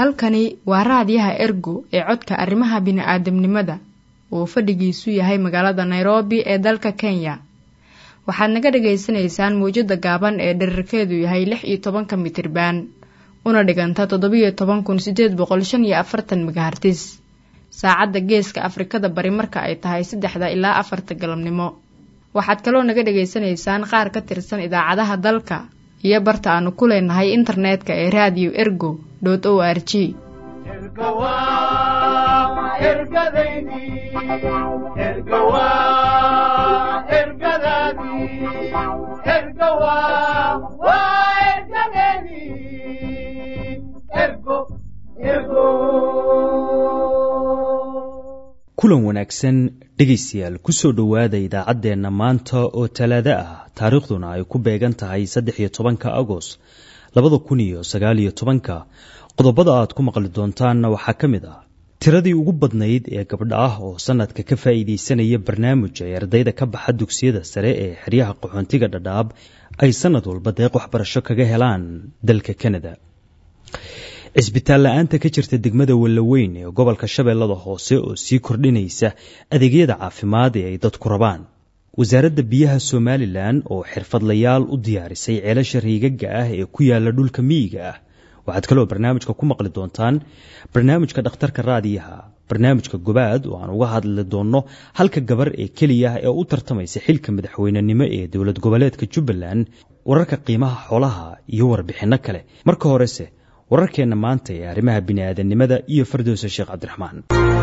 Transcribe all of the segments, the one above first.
halkani waa raadiyaha ergo ee codka arrimaha bini'aadamnimada uu fadhigiisu yahay magaalada nairobi ee dalka kenya waxaad naga dhagaysanaysaan mawjadda gaaban ee dherarkeedu yahay lix iyo tobanka mitriban una dhiganta toddobiyo toban kun sideed boqol shan iyo afartan megahartis saacadda geeska afrikada bari marka ay tahay saddexda ilaa afarta galabnimo waxaad kaloo naga dhagaysanaysaan qaar ka tirsan idaacadaha dalka iyo barta aanu ku leenahay internetka ee radio ergo o r g kulan wanaagsan dhegaystayaal kusoo dhowaada idaacaddeenna maanta oo talaado ah taariikhduna ay ku beegan tahay saddex iyo tobanka agost labada kun iyo sagaal iyo tobanka qodobada aad ku maqli doontaanna waxaa ka mid ah tiradii ugu badnayd ee gabdha ah oo sanadka ka faa'iidaysanaya barnaamij ay ardayda ka baxa dugsiyada sare ee xeryaha qaxoontiga dhadhaab ay sanad walba deeq waxbarasho kaga helaan dalka kanada cisbitaal la-aanta ka jirta degmada wallaweyn ee gobolka shabeellada hoose oo sii kordhinaysa adeegyada caafimaad ee ay dadku rabaan wasaaradda biyaha somalilan oo xirfadlayaal u diyaarisay ceelasha riigaga ah ee ku yaala dhulka miyiga ah waxaad kaloo barnaamijka ku maqli doontaan barnaamijka dhakhtarka raadiyaha barnaamijka gobaad oo aan uga hadli doonno halka gabar ee keliya ee u tartamaysa xilka madaxweynenimo ee dowlad goboleedka jubbaland wararka qiimaha xoolaha iyo warbixinno kale marka horese wararkeenna maanta ee arrimaha bini'aadanimada iyo fardowsa sheekh cabdiraxmaan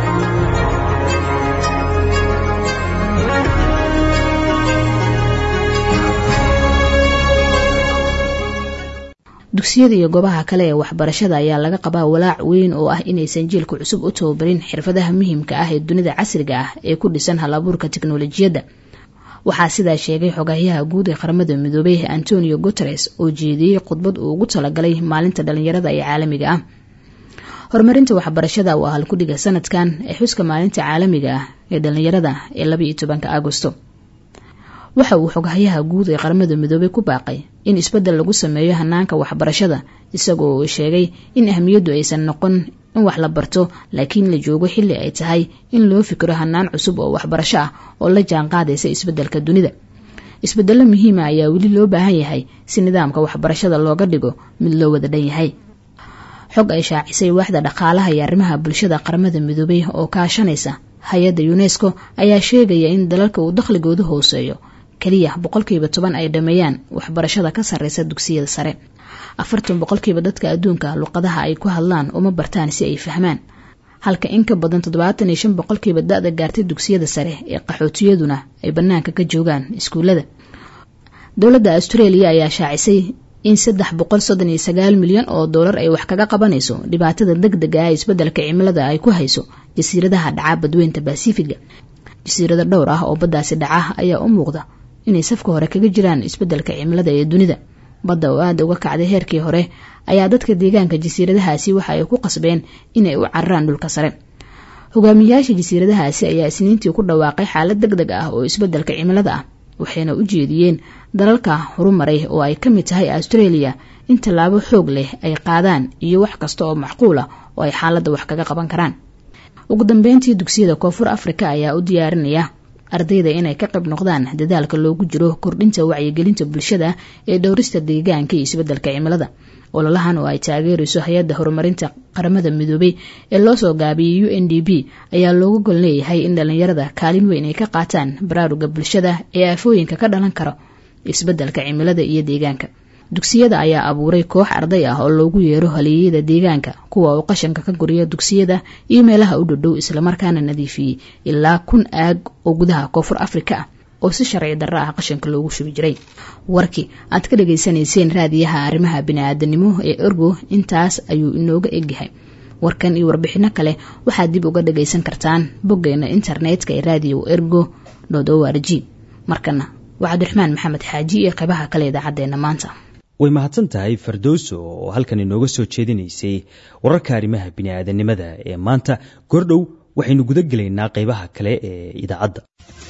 dugsiyada iyo goobaha kale ee waxbarashada ayaa laga qabaa walaac weyn oo ah inaysan jiilka cusub u tababarin xirfadaha muhiimka ah ee dunida casriga ah ee ku dhisan hal abuurka teknolojiyadda waxaa sidaa sheegay xogayaha guud ee qaramada midoobay antonio guteres oo jeediyey khudbad uu ugu talagalay maalinta dhalinyarada ee caalamiga ah horumarinta waxbarashada waa halkudhiga sanadkan ee xuska maalinta caalamiga ah ee dhalinyarada ee labaiyo tobanka agosto waxa uu xoghayaha guud ee qaramada midoobay ku baaqay in isbeddel lagu sameeyo hanaanka waxbarashada isagoo sheegay in ahmiyaddu aysan noqon in wax la barto laakiin la joogo xilli ay tahay in loo fikiro hanaan cusub oo waxbarasho ah oo la jaan qaadaysa isbeddelka dunida isbeddello muhiima ayaa weli loo baahan yahay si nidaamka waxbarashada looga dhigo mid loo wada dhan yahay xog ay shaacisay waaxda dhaqaalaha iyo arrimaha bulshada qaramada midoobay oo kaashanaysa hay-adda unesco ayaa sheegaya in dalalka uu dakhligoodu hooseeyo keliya boqolkiiba toban ay dhameeyaan waxbarashada ka sarreysa dugsiyada sare afartan boqolkiiba dadka adduunka luqadaha ay ku hadlaan uma bartaan si ay fahmaan halka in ka badan toddobaatan iyo shan boqolkiiba da-da gaartay dugsiyada sare ee qaxootiyaduna ay bannaanka ka joogaan iskuullada dowladda australia ayaa shaacisay in saddex boqol soddon iyo sagaal milyan oo doolar ay wax kaga qabanayso dhibaatada deg dega ah isbeddelka cimilada ay ku hayso jasiiradaha dhaca badweynta basifiga jasiirado dhowr ah oo baddaasi dhaca ayaa u muuqda inay safka hore kaga jiraan isbeddelka cimilada ee dunida badda oo aada uga kacday heerkii hore ayaa dadka deegaanka jasiiradahaasi waxa ay ku qasbeen inay u cararaan dhulka sare hogaamiyayaasha jasiiradahaasi ayaa isniintii ku dhawaaqay xaalad deg deg ah oo isbeddelka cimilada ah waxayna u jeediyeen dalalka horumaray oo ay ka mid tahay australia in tallaabo xoog leh ay qaadaan iyo wax kasta oo macquul ah oo ay xaaladda wax kaga qaban karaan ugu dambeyntii dugsiyada koonfur afrika ayaa u diyaarinaya ardayda inay ka qayb noqdaan dadaalka loogu jiro kordhinta wacyigelinta bulshada ee dhowrista deegaanka iyo isbeddelka cimilada ololahan oo ay taageerayso hay-adda horumarinta qaramada midoobay ee loo soo gaabiyey u n d b ayaa looga gol leeyahay in dhalinyarada kaalin weyn ay ka qaataan baraaruga bulshada ee aafooyinka ka dhalan karo isbeddelka cimilada iyo deegaanka dugsiyada ayaa abuuray koox arday ah oo loogu yeero haleeyada deegaanka kuwa uu qashanka ka guriya dugsiyada iyo meelaha u dhodhow islamarkaana nadiifiyey ilaa kun aag oo gudaha koonfur afrika ah oo si sharci darro ah qashanka loogu shubi jiray warkii aad ka dhagaysanayseen raadiyaha arrimaha bini-aadanimo ee ergo intaas ayuu inooga egyahay warkan iyo warbixino kale waxaad dib uga dhagaysan kartaan boggeena internetka ee radio ergo o r g markana waa cabdiraxmaan maxamed xaaji iyo qeybaha kale idaacadeena maanta way mahadsan tahay fardowso oo halkan inooga soo jeedinaysay wararka arrimaha bini'aadanimada ee maanta goordhow waxaynu guda gelaynaa qeybaha kale ee idaacadda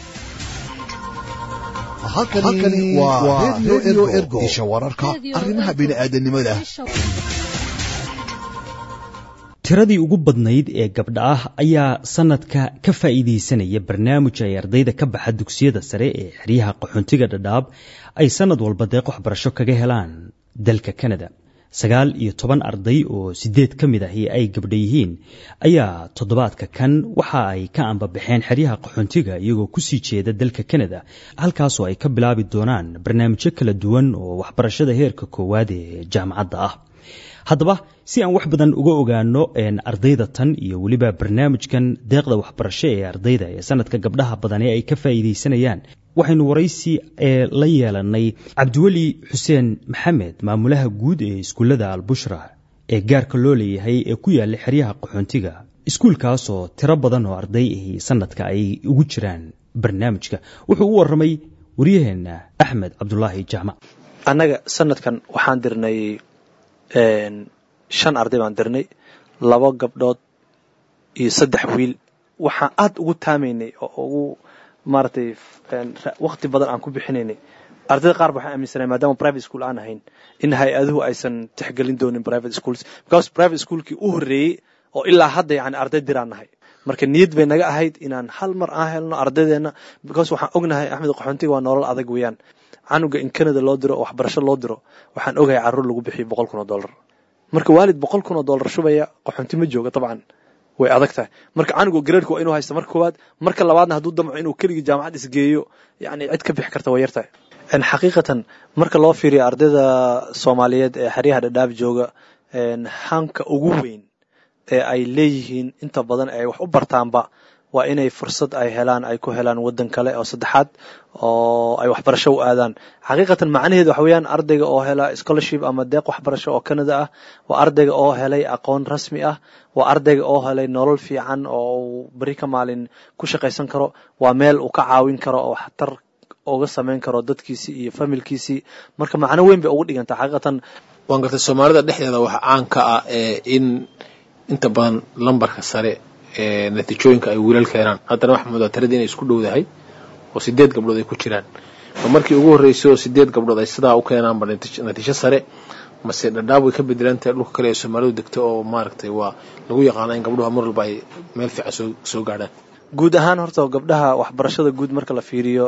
halkani waa redio ergo isha wararka arrimaha bini'aadanimada tiradii ugu badnayd ee gabdha ah ayaa sanadka ka faa'iidaysanaya barnaamij ay ardayda ka baxa dugsiyada sare ee xeryaha qaxoontiga dhadhaab ay sanad walba deeq waxbarasho kaga helaan dalka kanada sagaal iyo toban arday oo sideed ka mid ahi ay gabdha yihiin ayaa toddobaadka kan waxa ay ka ambabaxeen xeryaha qaxoontiga iyagoo kusii jeeda dalka kanada halkaasoo ay ka bilaabi doonaan barnaamijyo kala duwan oo waxbarashada heerka koowaad ee jaamacadda ah haddaba si aan wax badan uga ogaano ardayda tan iyo weliba barnaamijkan deeqda waxbarasho ee ardayda ee sanadka gabdhaha badani ay ka faa'iidaysanayaan waxaynu waraysi ee la yeelanay cabdiweli xuseen maxamed maamulaha guud ee iskuullada albushra ee gaarka loo leeyahay ee ku yaalla xeryaha qaxoontiga iskuulkaasoo tiro badan oo arday ahi sanadka ay ugu jiraan barnaamijka wuxuu u warramay waryaheenna axmed cabdulaahi jaamac annaga sanadkan waxaan dirnay shan arday baan dirnay laba gabdhood iyo saddex wiil waxaan aad ugu taamaynay oo ugu maaragtay wakti badan aan ku bixinaynay ardayda qaar ba waxaan aaminsanay maadaama private school aan ahayn in hay-aduhu aysan tixgelin doonin private schools because private schoolkii u horreeyey oo ilaa hadda yani arday diraan nahay marka niyad bay naga ahayd inaan hal mar aan helno ardaydeena because waxaan ognahay axmed qaxoontiga waa nolol adag weeyaan canuga in canada loo diro oo waxbarasho loo diro waxaan ogahay carruur lagu bixiyo boqol kun oo dollar marka waalid boqol kun oo dollar shubaya qaxoonti ma jooga dabcan way adag tahay marka canuga gareerka waa inuu haysta marka koowaad marka labaadna hadduu damco inuu keligii jaamacad isgeeyo yani cid ka bixi karta way yartahay xaqiiqatan marka loo fiiriyo ardayda soomaaliyeed ee xeryaha dhadhaab jooga hanka ugu weyn ee ay leeyihiin inta badan ay wax u bartaanba waa inay fursad ay helaan ay ku helaan wadan kale oo saddexaad oo ay waxbarasho u aadaan xaqiiqatan macnaheedu waxa weeyaan ardayga oo hela scholarship ama deeq waxbarasho oo canada ah waa ardayga oo helay aqoon rasmi ah waa ardayga oo helay nolol fiican oo uu beri ka maalin ku shaqaysan karo waa meel uu ka caawin karo oo waxtar uga samayn karo dadkiisii iyo familkiisii marka macno weyn bay ugu dhiganta xaqiiqatan waan gartay soomaalida dhexdeeda waxa caan ka ah in inta badan lambarka sare ee natiijooyinka ay wiilal keenaan haddana waxaa moodaa tiradii inay isku dhowdahay oo sideed gabdhood ay ku jiraan ma markii ugu horreysay oo sideed gabdhood ay sidaa u keenaanba natiijo sare mase dhadhaab way ka bedelan tahay dhulka kale ee soomaalidu degto oo maaragtay waa lagu yaqaana in gabdhuha mar walba ay meel fiican soo soo gaadhaan guud ahaan horta gabdhaha waxbarashada guud marka la fiiriyo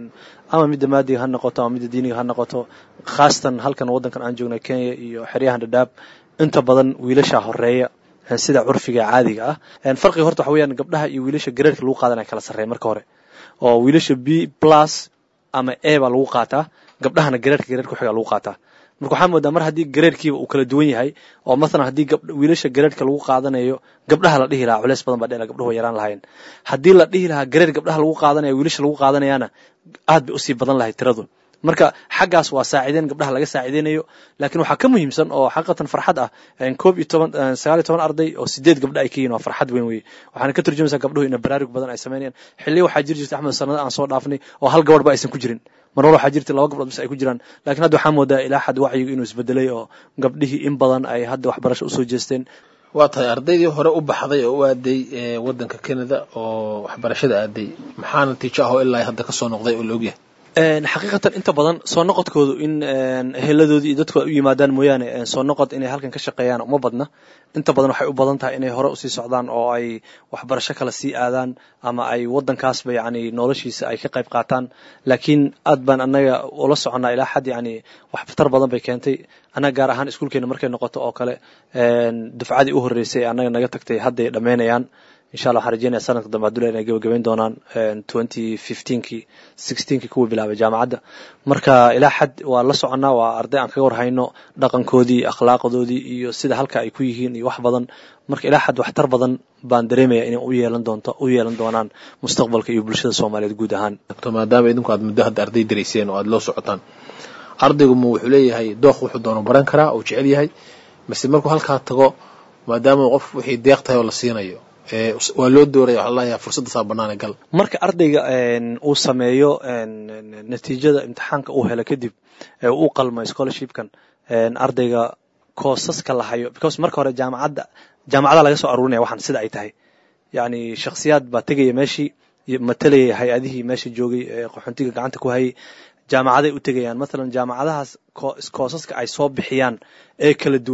ama midda maadiga ha noqoto ama midda diiniga ha noqoto khaasatan halkan waddankan aan joognay kenya iyo xeryahan dhadhaab inta badan wiilasha horeeya sida curfiga caadiga ah farqiga horta waxa weyaan gabdhaha iyo wiilasha gareerka lagu qaadanaya kala sarreeya marka hore oo wiilasha b plus ama a baa lagu qaataa gabdhahana gareerka gareerka xiga lagu qaataa marka waxaa moodaa mar haddii gareerkiiba uu kala duwan yahay oo mathalan haddii wiilasha gareerka lagu qaadanayo gabdhaha la dhihi lahaa culeys badan baa dhela gabdhuhu yaraan lahayn haddii la dhihi lahaa gareer gabdhaha lagu qaadanaya wiilasha lagu qaadanayaana aad bay usii badan lahay tiradu marka xaggaas waa saacideen gabdhaha laga saacideynayo laakiin waxaa ka muhiimsan oo xaqiiqatan farxad ah koob iyo toban sagaal iyo toban arday oo sideed gabdha ay ka yihiin waa farxad weyn weye waxaana ka turjumaysaa gabdhuhu ina baraarug badan ay sameynayaan xilliya waxaa jiri jirta axmed sanada aan soo dhaafnay oo hal gabadh ba aysan ku jirin mar war waxaa jirta laba gabdhood bis ay ku jiraan laakiin hadda waxaa moodaa ilaa xad wacyigu inuu isbedelay oo gabdhihii in badan ay hadda waxbarasho usoo jeesteen waa tahay ardaydii hore u baxday oo u aaday waddanka canada oo waxbarashada aaday maxaa natiijo ah oo ilaa hadda ka soo noqday oo la ogyahay xaqiiqatan inta badan soo noqodkoodu in heladoodii iyo dadku ay u yimaadaan mooyaane soo noqod inay halkan ka shaqeeyaan uma badna inta badan waxay u badan tahay inay hore usii socdaan oo ay waxbarasho kale sii aadaan ama ay waddankaasba yacni noloshiisa ay ka qayb qaataan laakiin aad baan annaga ula soconnaa ilaa xad yacni waxtar badan bay keentay annaga gaar ahaan iskuulkeena markay noqoto oo kale dufcadii u horreysay annaga naga tagtay hadday dhammaynayaan insha allah waxaan rajeynaya sanadka dambe hadduu inay gabagabayn doonaan twenty fifteenkii sixteenkii kuwa bilaabay jaamacadda marka ilaa xad waa la soconnaa waa arday aan kaga warhayno dhaqankoodii akhlaaqdoodii iyo sida halka ay ku yihiin iyo wax badan marka ilaa xad waxtar badan baan dareemaya inay u yeelan doonto u yeelan doonaan mustaqbalka iyo bulshada soomaaliyeed guud ahaan maadaama idinku aad muddo hadda arday darayseen oo aada loo socotaan ardaygu ma wuxuu leeyahay dooq wuxuu doono baran karaa uu jecel yahay mase markuu halkaa tago maadaama qof wixii deeq tahay oo la siinayo waa loo dooraya waxaa lalayaa fursaddasaa bannaane gal marka ardayga uu sameeyo natiijada imtixaanka uu helo kadib ee uu qalmo scholarshipkan ardayga koosaska la hayo because marka hore jaamacadda jaamacada laga soo aruurinaya waxaan sida ay tahay yacni shakhsiyaad baa tegaya meeshii matalayay hay-adihii meesha joogay ee qaxoontiga gacanta ku hayay jaamacaday u tegayaan mathalan jaamacadahaas koosaska ay soo bixiyaan ee kala duwan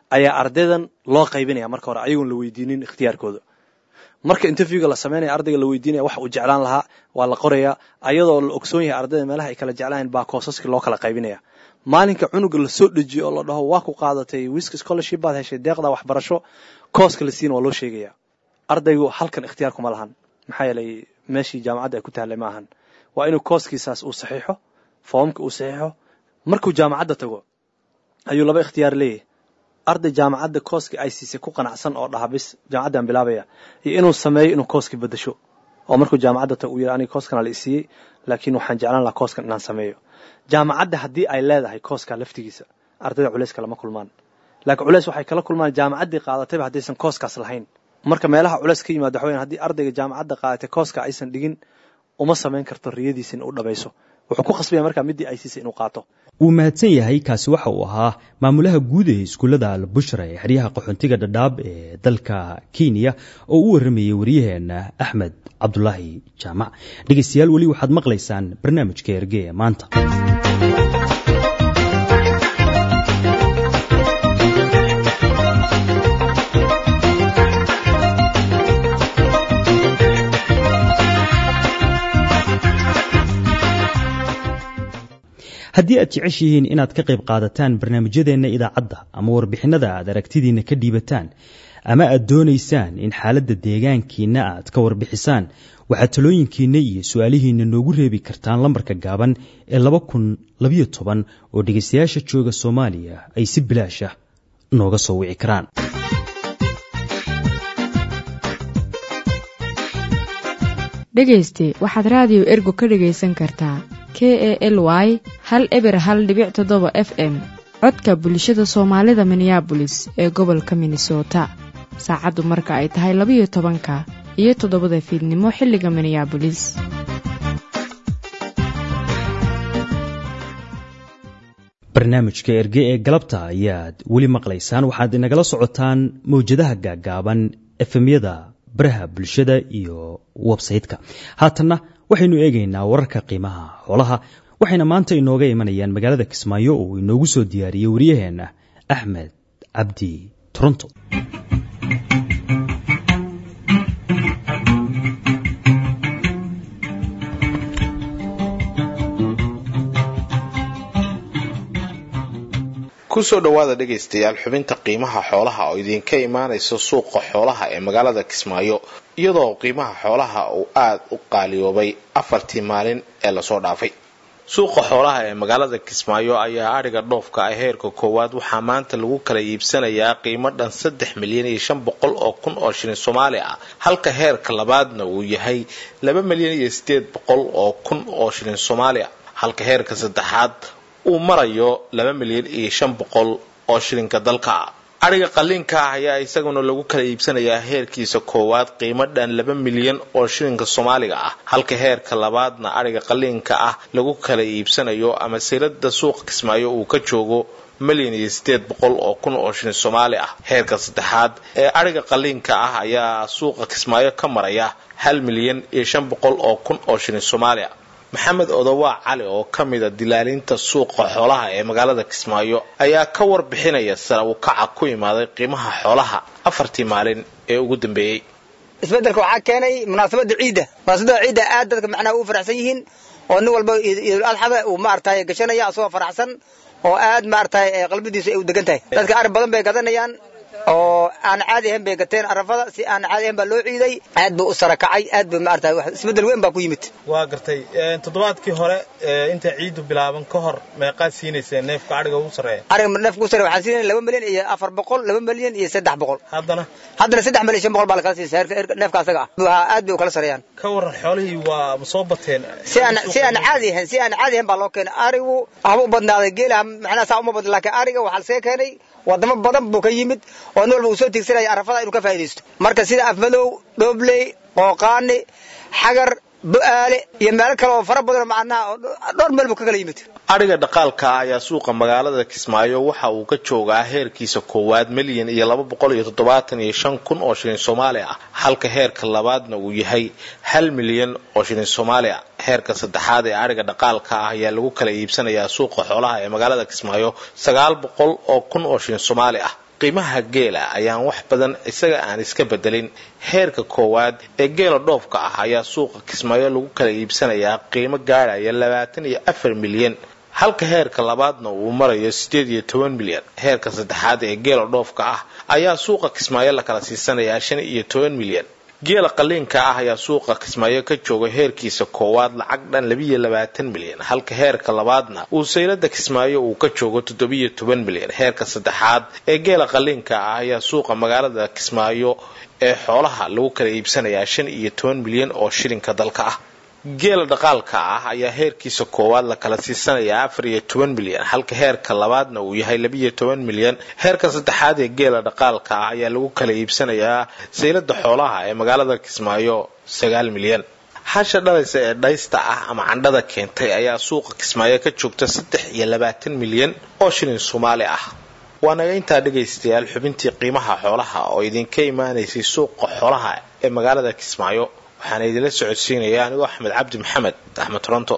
ayaa ardaydan loo qaybinaya marka hore ayagoon la weydiinin ikhtiyaarkooda marka interviewga la sameynaya ardayga la weydiinaya wax uu jeclaan lahaa waa la qorayaa ayadoo la ogsoon yahay ardayda meelaha ay kala jeclaan baa koosaskii loo kala qaybinaya maalinka cunuga lasoo dejiyo oo la dhaho waa ku qaadatay wisk scholarship baad heshay deeqda waxbarasho kooska la siina waa loo sheegaya ardaygu halkan ikhtiyaar kuma lahan maxaa yeelay meeshii jaamacadda ay ku taallay ma ahan waa inuu kooskiisaas uu saxiixo foomka uu saxiixo markuu jaamacadda tago ayuu laba ikhtiyaar leeyahay arday jaamacadda kooskii ay siisay ku qanacsan oo dhaha bis jaamacaddan bilaabaya iyo inuu sameeyo inuu kooskii bedasho oo markuu jaamacadda tago uu yidhi aniga kooskana la isiiyey laakiin waxaan jeclaan lahaa kooskan inaan sameeyo jaamacadda haddii ay leedahay kooskaa laftigiisa ardayda culeyska lama kulmaan laakiin culeys waxay kala kulmaan jaamacaddii qaadatayba haddaysan kooskaas lahayn marka meelaha culeys ka yimaada waxa weyan haddii ardayga jaamacadda qaadatay kooska aysan dhigin uma samayn karto riyadiisa in u dhabayso wuxuu ku khasbaya markaa middii ay siisay inuu qaato wuu mahadsan yahay kaasi waxa uu ahaa maamulaha guud ee iskuullada albushra ee xeryaha qaxoontiga dhadhaab ee dalka kenya oo u warramayay waryaheena axmed cabdulaahi jaamac dhegeystayaal weli waxaad maqlaysaan barnaamijka erge ee maanta haddii aad jeceshihiin inaad ka qayb qaadataan barnaamijyadeenna idaacadda ama warbixinada aad aragtidiinna ka dhiibataan ama aad doonaysaan in xaaladda deegaankiinna aad ka warbixisaan waxaad talooyinkiinna iyo su-aalihiinna noogu reebi kartaan lambarka gaaban ee laba kun labayo toban oo dhegaystayaasha jooga soomaaliya ay si bilaash ah nooga soo wici karaan dhegayste waxaad raadiyo ergo ka dhegaysan kartaa k e l y hal eber hal dhibic toddoba f m codka bulshada soomaalida minneabolis ee gobolka minnesota saacaddu marka ay tahay labayo tobanka iyo toddobada fiidnimo xilliga minneabolis barnaamijka erge ee galabta ayaad weli maqlaysaan waxaad inagala socotaan mawjadaha gaaggaaban efemyada baraha bulshada iyo websayte-ka haatanna waxaynu eegaynaa wararka qiimaha xoolaha waxayna maanta inooga imanayaan magaalada kismaayo oo inoogu soo diyaariyey waryaheena axmed cabdi toronto kusoo dhowaada dhegaystayaal xubinta qiimaha xoolaha oo idinka imaanaysa suuqa xoolaha ee magaalada kismaayo iyadoo qiimaha xoolaha uu aada u qaaliyoobay afartii maalin ee lasoo dhaafay suuqa xoolaha ee magaalada kismaayo ayaa adhiga dhoofka ah heerka koowaad waxaa maanta lagu kala iibsanayaa qiimo dhan saddex milyan iyo shan boqol oo kun oo shilin soomaali ah halka heerka labaadna uu yahay laba milyan iyo sideed boqol oo kun oo shilin soomaali ah halka heerka saddexaad uu marayo laba milyan iyo shan boqol oo shilinka dalka ah adhiga qaliinka ah ayaa isaguna lagu kala iibsanayaa heerkiisa koowaad qiimo dhan laba milyan oo shilinka soomaaliga ah halka heerka labaadna adhiga qaliinka ah lagu kala iibsanayo ama silada suuqa kismaayo uu ka joogo milyan iyo sideed boqol oo kun oo shilin soomaali ah heerka saddexaad ee adhiga qaliinka ah ayaa suuqa kismaayo ka maraya hal milyan iyo shan boqol oo kun oo shilin soomaali ah maxamed odowaa cali oo ka mida dilaalinta suuqa xoolaha ee magaalada kismaayo ayaa ka warbixinaya sare uu kaca ku imaaday qiimaha xoolaha afartii maalin ee ugu dambeeyey isbedelka waxaa keenay munaasabada ciidda munaasabada ciidda aad dadka macnaha ugu faraxsan yihiin oo nin walba iidul adxada uu maaragtay gashanaya asagoo faraxsan oo aad maaragtay qalbidiisu ay u degan tahay dadka ari badan bay gadanayaan oo aan caadi ahayn bay gateen arafada si aan caadi ahayn baa loo ciiday aad buu u sarakacay aad buu maaragtay wax isbedel weyn baa ku yimid waa gartay toddobaadkii hore inta ciidu bilaaban ka hor meeqaad siinayseen neefka adhiga ugu sarreeya ariga neefka ugu sarreeya waxaan siinay laba milyan iyo afar boqol laba milyan iyo saddex boqol haddana haddana saddex milyan shan boqol baa lakala siisa neefka asaga ah waa aad bay u kala sareeyaan ka waran xoolihii waa ma soo bateen si aan si aan caadi ahayn si aan caadi ahayn baa loo keenay arigu haba u badnaaday geela macnaha saa uma badna laakiin ariga waxaa lasaga keenay wadamo badan buu ka yimid oo nin walba uu soo tiigsanaya arafada inuu ka faa'iidaysto marka sida afmadow dhoobley qooqaani xagar bu-aale iyo meelo kale oo fara badan macnaha dhowr meel buu ka kala yimid adhiga dhaqaalka ah ayaa suuqa magaalada kismaayo waxa uu ka joogaa heerkiisa koowaad milyan iyo laba boqol iyo toddobaatan iyo shan kun oo shilin soomaali ah halka heerka labaadna uu yahay hal milyan oo shilin soomaali ah heerka saddexaad ee adhiga dhaqaalka ah ayaa lagu kala iibsanayaa suuqa xoolaha ee magaalada kismaayo sagaal boqol oo kun oo shilin soomaali ah qiimaha geela ayaan wax badan isaga aan iska bedelin heerka koowaad ee geela dhoofka ah ayaa suuqa kismaayo lagu kala iibsanayaa qiimo gaadhaya labaatan iyo afar milyan halka heerka labaadna uu marayo siddeed iyo toban milyan heerka saddexaad ee geela dhoofka ah ayaa suuqa kismaayo la kala siisanayaa shan iyo toban milyan geela qaliinka ah ayaa suuqa kismaayo ka jooga heerkiisa koowaad lacag dhan labiyo labaatan milyan halka heerka labaadna uu saylada kismaayo uu ka joogo toddobiyo toban milyan heerka saddexaad ee geela qaliinka ah ayaa suuqa magaalada kismaayo ee xoolaha lagu kala iibsanayaa shan iyo toban milyan oo shilinka dalka ah geela dhaqaalka ah ayaa heerkiisa koowaad la kala siisanayaa afar iyo toban milyan halka heerka labaadna uu yahay labiyo toban milyan heerka saddexaad ee geela dhaqaalka ah ayaa lagu kala iibsanayaa saylada xoolaha ee magaalada kismaayo sagaal milyan hasha dhalaysa ee dhaysta ah ama candhada keentay ayaa suuqa kismaayo ka joogta saddex iyo labaatan milyan oo shilin soomaali ah waa naga intaa dhegaystayaal xubintii qiimaha xoolaha oo idinka imaanaysay suuqa xoolaha ee magaalada kismaayo waxaana idinla socodsiinaya anigoo axmed cabdi maxamed axmed toronto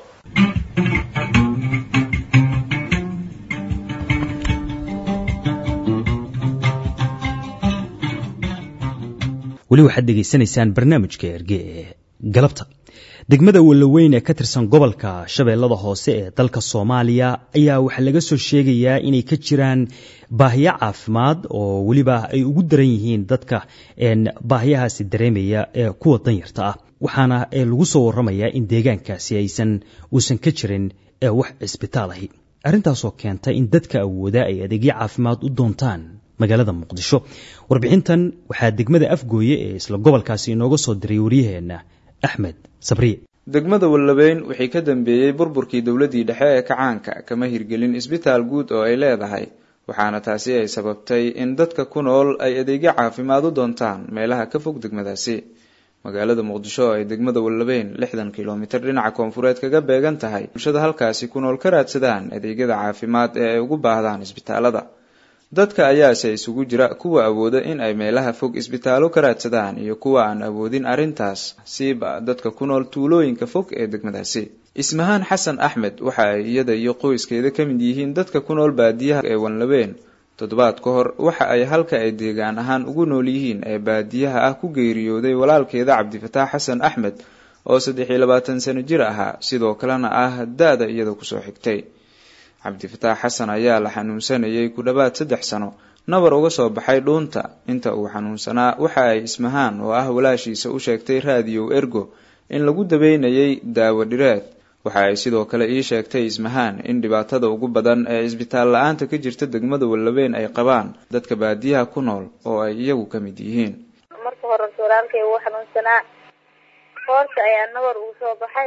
weli waxaad dhegaysanaysaan barnaamijka erge ee galabta degmada walaweyn ee ka tirsan gobolka shabeellada hoose ee dalka soomaaliya ayaa waxaa laga soo sheegayaa inay ka jiraan baahiyo caafimaad oo weliba ay ugu daran yihiin dadka baahiyahaasi dareemaya ee kuwa danyarta ah waxaana lagu soo waramayaa in deegaankaasi aysan uusan ka jirin wax cisbitaal ahi arrintaasoo keenta in dadka awooda ay adeegyo caafimaad u doontaan magaalada muqdisho warbixintan waxaa degmada afgooye ee isla gobolkaasi inooga soo diray waryaheena axmed sabriye degmada wallabeyn wixii ka dambeeyey burburkii dowladii dhexe ee kacaanka kama hirgelin isbitaal guud oo ay leedahay waxaana taasi ay sababtay in dadka ku nool ay adeegyo caafimaad u doontaan meelaha ka fog degmadaasi magaalada muqdisho oo ay degmada wallabeyn lixdan kilomitir dhinaca koonfureed kaga beegan tahay bulshada halkaasi ku nool ka raadsadaan adeegyada caafimaad ee ay ugu baahdaan isbitaalada dadka ayaase isugu jira kuwa awooda in ay meelaha fog isbitaallo ka raadsadaan iyo kuwa aan awoodin arrintaas siiba dadka ku nool tuulooyinka fog ee degmadaasi ismahaan xasan axmed waxa ay iyada iyo qoyskeeda ka mid yihiin dadka ku nool baadiyaha ee wanlabeen toddobaad ka hor waxa ay halka ay deegaan ahaan ugu nool yihiin ee baadiyaha ah ku geeriyooday walaalkeeda cabdifataax xasan axmed oo saddex iyo labaatan sano jir ahaa sidoo kalena ah da-da iyada kusoo xigtay cabdifataax xasan ayaa la xanuunsanayay ku dhowaad saddex sano nabar uga soo baxay dhuunta inta uu xanuunsanaa waxa ay ismahaan oo ah walaashiisa u sheegtay raadiyow ergo in lagu dabeynayay daawo dhireed waxa ay sidoo kale ii sheegtay ismahaan in dhibaatada ugu badan ee isbitaal la-aanta ka jirta degmada wallabeyn ay qabaan dadka baadiyaha ku nool oo ay iyagu ka mid yihiin marka hore walaalkay wuu xanuunsanaa hoorta ayaa nabar uu soo baxay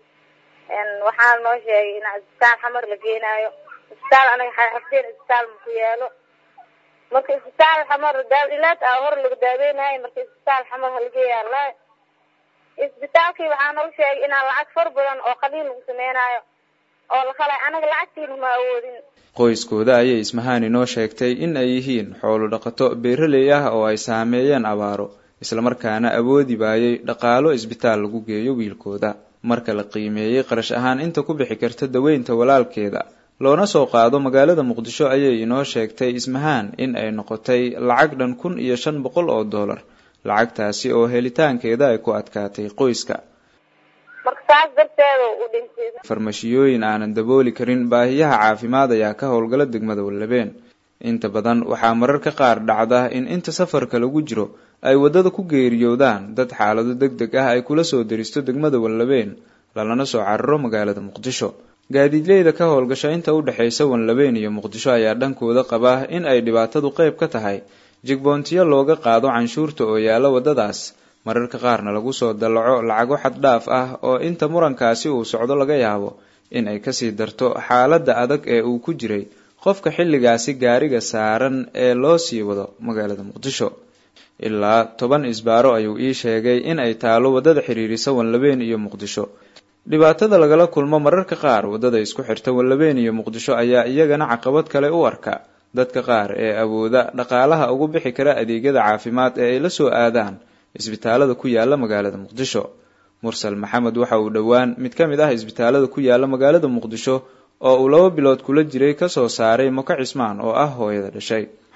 waxaa noo sheegay in isbitaal xamar la geenaayo isbitaal anaga xafteen isbitaal maku yaalo marka isbitaal xamar daawdhilaad ah hor laga daaweynahay marka isbitaal xamar halageeyaa la isbitaalkii waxaa noo sheegay inaan lacag far badan oo qaliil lagu sameynaayo oo la qalay anaga lacagtiina ma awoodin qoyskooda ayay ismahaan inoo sheegtay in ay yihiin xoolo dhaqato beeraley ah oo ay saameeyeen abaaro islamarkaana awoodi waayey dhaqaalo isbitaal lagu geeyo wiilkooda marka la qiimeeyey qarash ahaan inta ku bixi karta daweynta walaalkeeda loona soo qaado magaalada muqdisho ayay inoo sheegtay ismahaan in ay noqotay lacag dhan kun iyo shan boqol oo dollar lacagtaasi oo helitaankeeda ay ku adkaatay qoyska marka saas darteeda u dhintay farmashiyooyin aanan dabooli karin baahiyaha caafimaad ayaa ka howlgala degmada wallabeen inta badan waxaa mararka qaar dhacda in inta safarka lagu jiro ay waddada ku geeriyoodaan dad xaalado deg deg ah ay kula soo deristo degmada wallabeen lalana soo cararo magaalada muqdisho gaadiidleyda ka howlgasha inta u dhexaysa wanlabeen iyo muqdisho ayaa dhankooda qaba in ay dhibaatadu qayb ka tahay jigboontiyo looga qaado canshuurta oo yaalla waddadaas mararka qaarna lagu soo dallaco lacago xad dhaaf ah oo inta murankaasi uu socdo laga yaabo in ay kasii darto xaaladda adag ee uu ku jiray qofka xilligaasi gaariga saaran ee loo sii wado magaalada muqdisho ilaa toban isbaaro ayuu ii sheegay in ay taalo waddada xiriirisa wanlabeen iyo muqdisho dhibaatada lagala kulmo mararka qaar waddada isku xirta wanlabeen iyo muqdisho ayaa iyagana caqabad kale u arka dadka qaar ee awooda dhaqaalaha ugu bixi kara adeegyada caafimaad ee ay la soo aadaan isbitaalada ku yaala magaalada muqdisho mursal maxamed waxa uu dhowaan mid ka mid ah isbitaalada ku yaala magaalada muqdisho oo uu laba bilood kula jiray kasoo saaray moko cismaan oo ah hooyada dhashay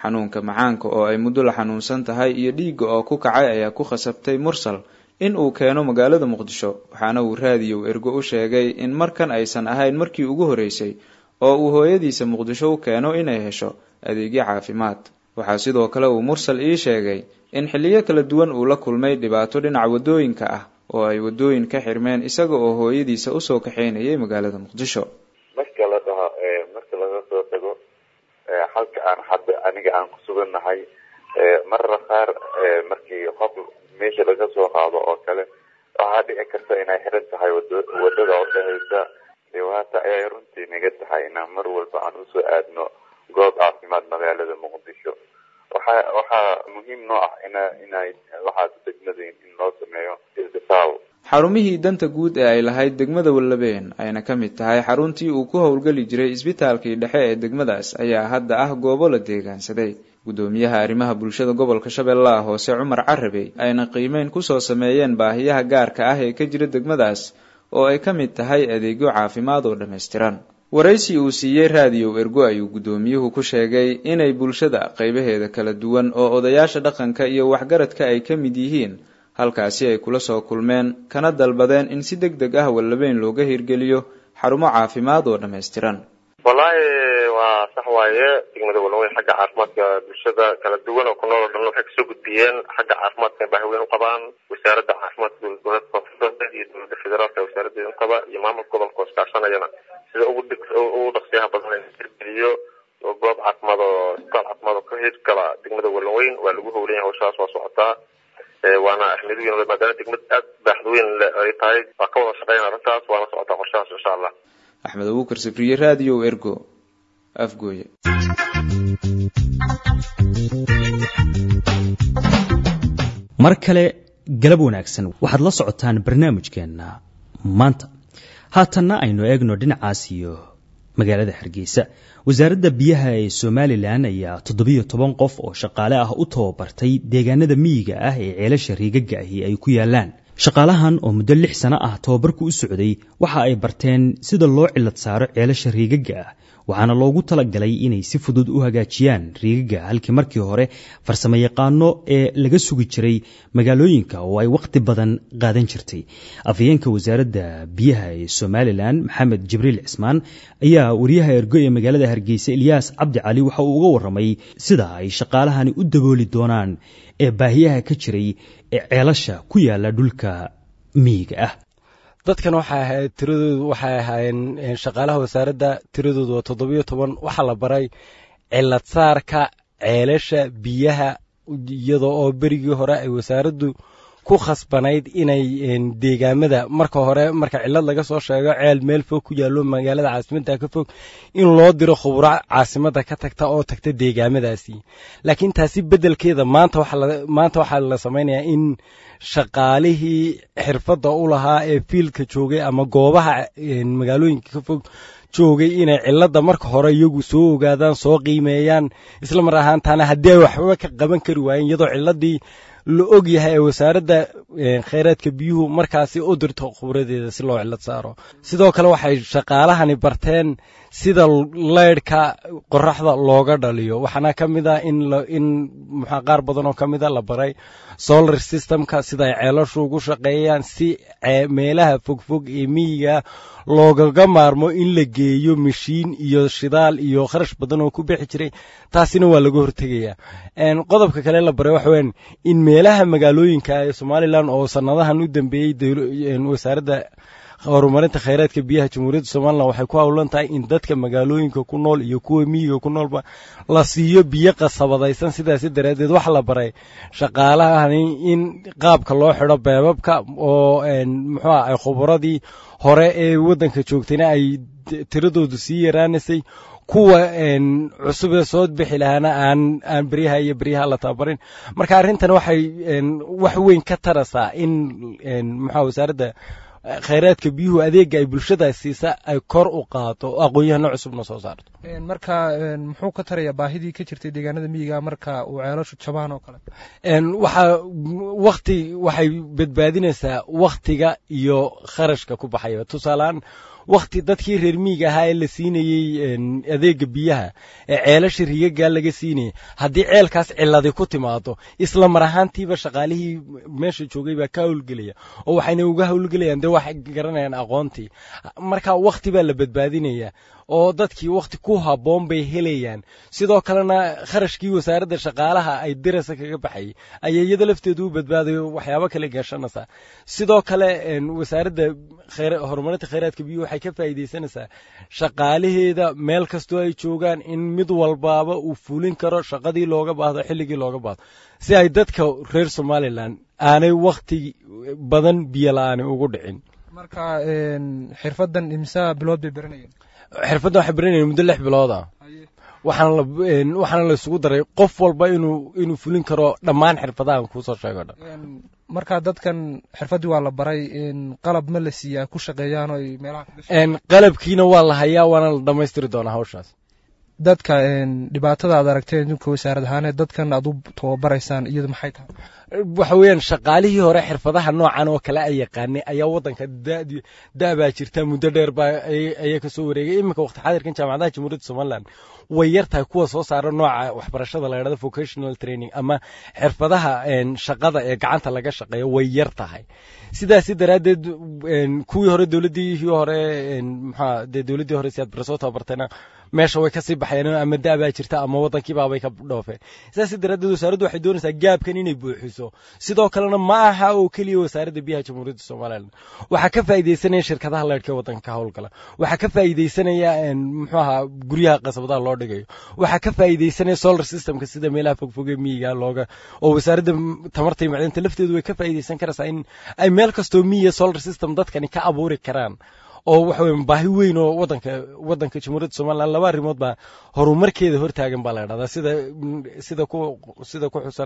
xanuunka macaanka oo ay muddo la xanuunsan tahay iyo dhiigga oo ku kacay ayaa ku khasabtay mursal in uu keeno magaalada muqdisho waxaana uu raadiyow ergo u sheegay in markan aysan ahayn markii ugu horreysay oo uu hooyadiisa muqdisho u keeno inay hesho adeegyo caafimaad waxaa sidoo kale uu mursal ii sheegay in xilliyo kala duwan uu la kulmay dhibaato dhinaca waddooyinka ah oo ay waddooyin ka xirmeen isaga oo hooyadiisa usoo kaxaynayay magaalada muqdisho marka la dhaho marka laga soo tago halka aan hadda aniga aan ku sugannahay marara qaar markii qof meesha laga soo qaado oo kale waxaa dhici karta inay xiran tahay wadada oo dhehaysa dhibaato ayay runtii naga tahay inaan mar walba aan usoo aadno goob caafimaad magaalada muqdisho waxa waxaa muhiim noo ah ina inay waxaad degmadayn in loo sameeyo isbitaal xarumihii danta guud ee ay lahayd degmada wallabeen ayna ka mid tahay xaruntii uu ku howlgeli jiray isbitaalkii dhexe ee degmadaas ayaa hadda ah goobo la deegaansaday guddoomiyaha arrimaha bulshada gobolka shabeellaha hoose cumar carabey ayna qiimeyn kusoo sameeyeen baahiyaha gaarka ah ee ka jira degmadaas oo ay ka mid tahay adeegyo caafimaad oo dhammaystiran waraysi uu siiyey raadiyow ergo ayuu guddoomiyuhu ku sheegay inay bulshada qaybaheeda kala duwan oo odayaasha dhaqanka iyo waxgaradka ay ka mid yihiin halkaasi ay kula soo kulmeen kana dalbadeen in si deg deg ah wallabeyn looga hirgeliyo xarumo caafimaad oo dhammaystiran wallaahi waa sax waaye degmada wallaweyn xagga caafimaadka bulshada kala duwan oo ku nool oo dhan waxay kasoo gudbiyeen xagga caafimaadka baahi weyn u qabaan wasaaradda caafimaadka dowlad goboleedka koonfurta iyo dowladda federaalka wasaaraddeeda u qaba iyo maamulka gobolka oo iskaashanayana sida ugu deg ugu dhaqsiyaha badan in hirgeliyo oo goob caafimaad oo isbitaal caafimaad oo ka hirgala degmada wallaweyn waa lagu howlan yahay hawshaas waa socotaa waana ahmiyad weyn maadaama degmad aad baaxad weyn ay tahay waa ka wada shaqeyn arrintaas waana socotaa qorshahaas insha allah axmed abuukar sifriye raadiyo ergo afgooye mar kale galab wanaagsan waxaad la socotaan barnaamijkeenna maanta haatanna aynu eegno dhinacaas iyo magaalada hargeysa wasaaradda biyaha ee somalilan ayaa toddobiyo toban qof oo shaqaale ah u tababartay deegaanada miyiga ah ee ceelasha riigagga ahi ay ku yaalaan shaqaalahan oo muddo lix sano ah tababarku u socday waxa ay barteen sida loo cilad saaro ceelasha riigagga ah waxaana loogu talagalay inay si fudud u hagaajiyaan riigagga halkii markii hore farsamo yaqaano ee laga sugi jiray magaalooyinka oo ay wakhti badan qaadan jirtay afhayeenka wasaaradda biyaha ee somalilan maxamed jibriil cismaan ayaa wariyaha ergo ee magaalada hargeysa ilyaas cabdi cali waxa uu uga warramay sida ay shaqaalahani u dabooli doonaan ee baahiyaha ka jiray ee ceelasha ku yaala dhulka miyiga ah dadkan waxay ahayd tiradoodu waxay ahaayeen shaqaalaha wasaaradda tiradoodu waa toddobiyo toban waxaa la baray cilad saarka ceelasha biyaha iyadoo oo berigii hore ay wasaaraddu ku khasbanayd inay deegaamada marka hore marka cilad laga soo sheego ceel meel fog ku yaallo magaalada caasimadda ka fog in loo diro khubro caasimadda ka tagta oo tagta deegaamadaasi laakiin taasi beddelkeeda maanta maanta waxaa la samaynayaa in shaqaalihii xirfadda u lahaa ee fiildka joogay ama goobaha magaalooyinka ka fog joogay inay cilada marka hore iyagu soo ogaadaan soo qiimeeyaan isla mar ahaantaana haddii ay waxba ka qaban kari waayeen iyadoo ciladii la og yahay ee wasaaradda kheyraadka biyuhu markaasi u dirto khubradeeda si loo cilad saaro sidoo kale waxay shaqaalahani barteen sida leydhka qoraxda looga dhaliyo waxaana ka mid a in in muxaa qaar badan oo ka mid a la baray solar systemka sida ay ceelashu ugu shaqeeyaan si meelaha fogfog ee miyiga loogaga maarmo in la geeyo mashiin iyo shidaal iyo kharash badan oo ku bixi jiray taasina waa laga hortegayaa qodobka kale la baray waxa weyan in meelaha magaalooyinka ee somalilan oo sanadahan u dambeeyey wasaaradda horumarinta kheyraadka biyaha jamhuuriyadda somalilan waxay ku howlan tahay in dadka magaalooyinka ku nool iyo kuwa miyiga ku noolba la siiyo biyo qasabadaysan sidaasi daraaddeed waxa la baray shaqaalahani in qaabka loo xidho beebabka oo muxuuha ay khubaradii hore ee waddanka joogtayna ay tiradoodu sii yaraanaysay kuwa cusubee soo bixi lahaana aan aan beryaha iyo beryaha la tababarin marka arrintan waxay wax weyn ka tarasaa in muxua wasaaradda khayraadka biyuhu adeega ay bulshada siisa ay kor u qaado oo aqoon-yahano cusubna soo saarto marka muxuu ka tarayaa baahidii ka jirtay deegaanada miyiga marka uu ceelashu jabaan oo kale waxaa wakti waxay badbaadinaysaa waktiga iyo kharashka ku baxaya tusaaleaan wakti dadkii reer miyiga ahaa ee la siinayey adeega biyaha ee ceelasha rigagaa laga siinayay haddii ceelkaas ciladi ku timaado isla mar ahaantiiba shaqaalihii meesha joogay baa ka howlgelaya oo waxayna uga howlgelayaan dee waxay garanayaan aqoontii marka wakti baa la badbaadinaya oo dadkii wakti ku habboon bay helayaan sidoo kalena kharashkii wasaaradda shaqaalaha ay dirasa kaga baxayay ayay iyada lafteedu u badbaadayo waxyaabo kale gashanaysaa sidoo kale wasaaradda horumarinta khayraadka biyuhu waxay ka faa'iidaysanaysaa shaqaalaheeda meel kastoo ay joogaan in mid walbaaba uu fulin karo shaqadii looga baahdo xilligii looga baahdo si ay dadka reer somalilan aanay wakti badan biyo la-aani ugu dhicin marka xirfadan imsa bilood bay baranayeen xirfadda waxay baranayeen muddo lix bilooda waxaana la waxaana la isugu daray qof walba inuu inuu fulin karo dhammaan xirfadahan kuusoo sheego dhan marka dadkan xirfaddii waa la baray qalab ma la siiyaa ku shaqeeyaan oo ay meelaha qalabkiina waa la hayaa waana la dhammaystiri doonaa hawshaas dadka dhibaatada aad aragteen idinka wasaarad ahaaneed dadkan aad u tababaraysaan iyadu maxay tahay waxa weeyaan shaqaalihii hore xirfadaha noocan oo kale ay yaqaanay ayaa waddanka da-baa jirta muddo dheer baa ayaa kasoo wareegay iminka waqti xaadirkan jaamacadaha jamhuuriyadda somaliland way yar tahay kuwa soo saara nooca waxbarashada la yidhahdo vocational training ama xirfadaha shaqada ee gacanta laga shaqeeyo way yar tahay sidaasi daraaddeed kuwii hore dowladdii hore maxaa dee dowladdii hore si aad bara soo tababartayna meesha way kasii baxeen ama da-baa jirta ama waddankiibaabay ka dhoofeen sidaasi daraaddeed wasaaraddu waxay doonaysaa gaabkan inay buuxiso sidoo kalena ma aha oo keliya wasaaradda biyaha jamhuuriyadda somaliland waxaa ka faa'iidaysanaya shirkadaha leyrhka ee waddanka ka howlgala waxaa ka faa'iidaysanaya muxuu ahaa guryaha qasabadaha loo dhigayo waxaa ka faa'iidaysanaya solar systemka sida meelaha fogfoge miyiga looga oo wasaaradda tamarta iyo macdinta lafteedu way ka faa'iidaysan karaysaa in ay meel kastoo miyiga solar system dadkani ka abuuri karaan oo waxa weye baahi weyn oo wadanka waddanka jamhuuriyadda somaliland laba arrimood baa horumarkeeda hortaagan baa la idhahdaa sida sida ku sida ku xusan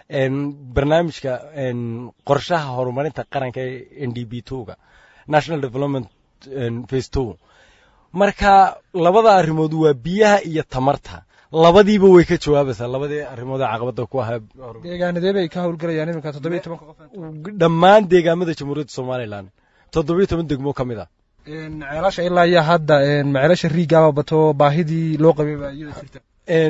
barnaamijka qorshaha horumarinta qaranka ee n d b twoga national development face two marka labada arrimood waa biyaha iyo tamarta labadiiba way ka jawaabaysaa labadii arrimood ee caqabada ku ahaa deegaanadee bay ka howlgalayaan iminka toddobiyo tobanka qof dhammaan deegaamada jamhuuriyadda somaliland toddobiyo toban degmo ka mid ah ceelasha ilaa iyo hadda ma ceelasha riigaaba bato baahidii loo qabay baa iyada jirta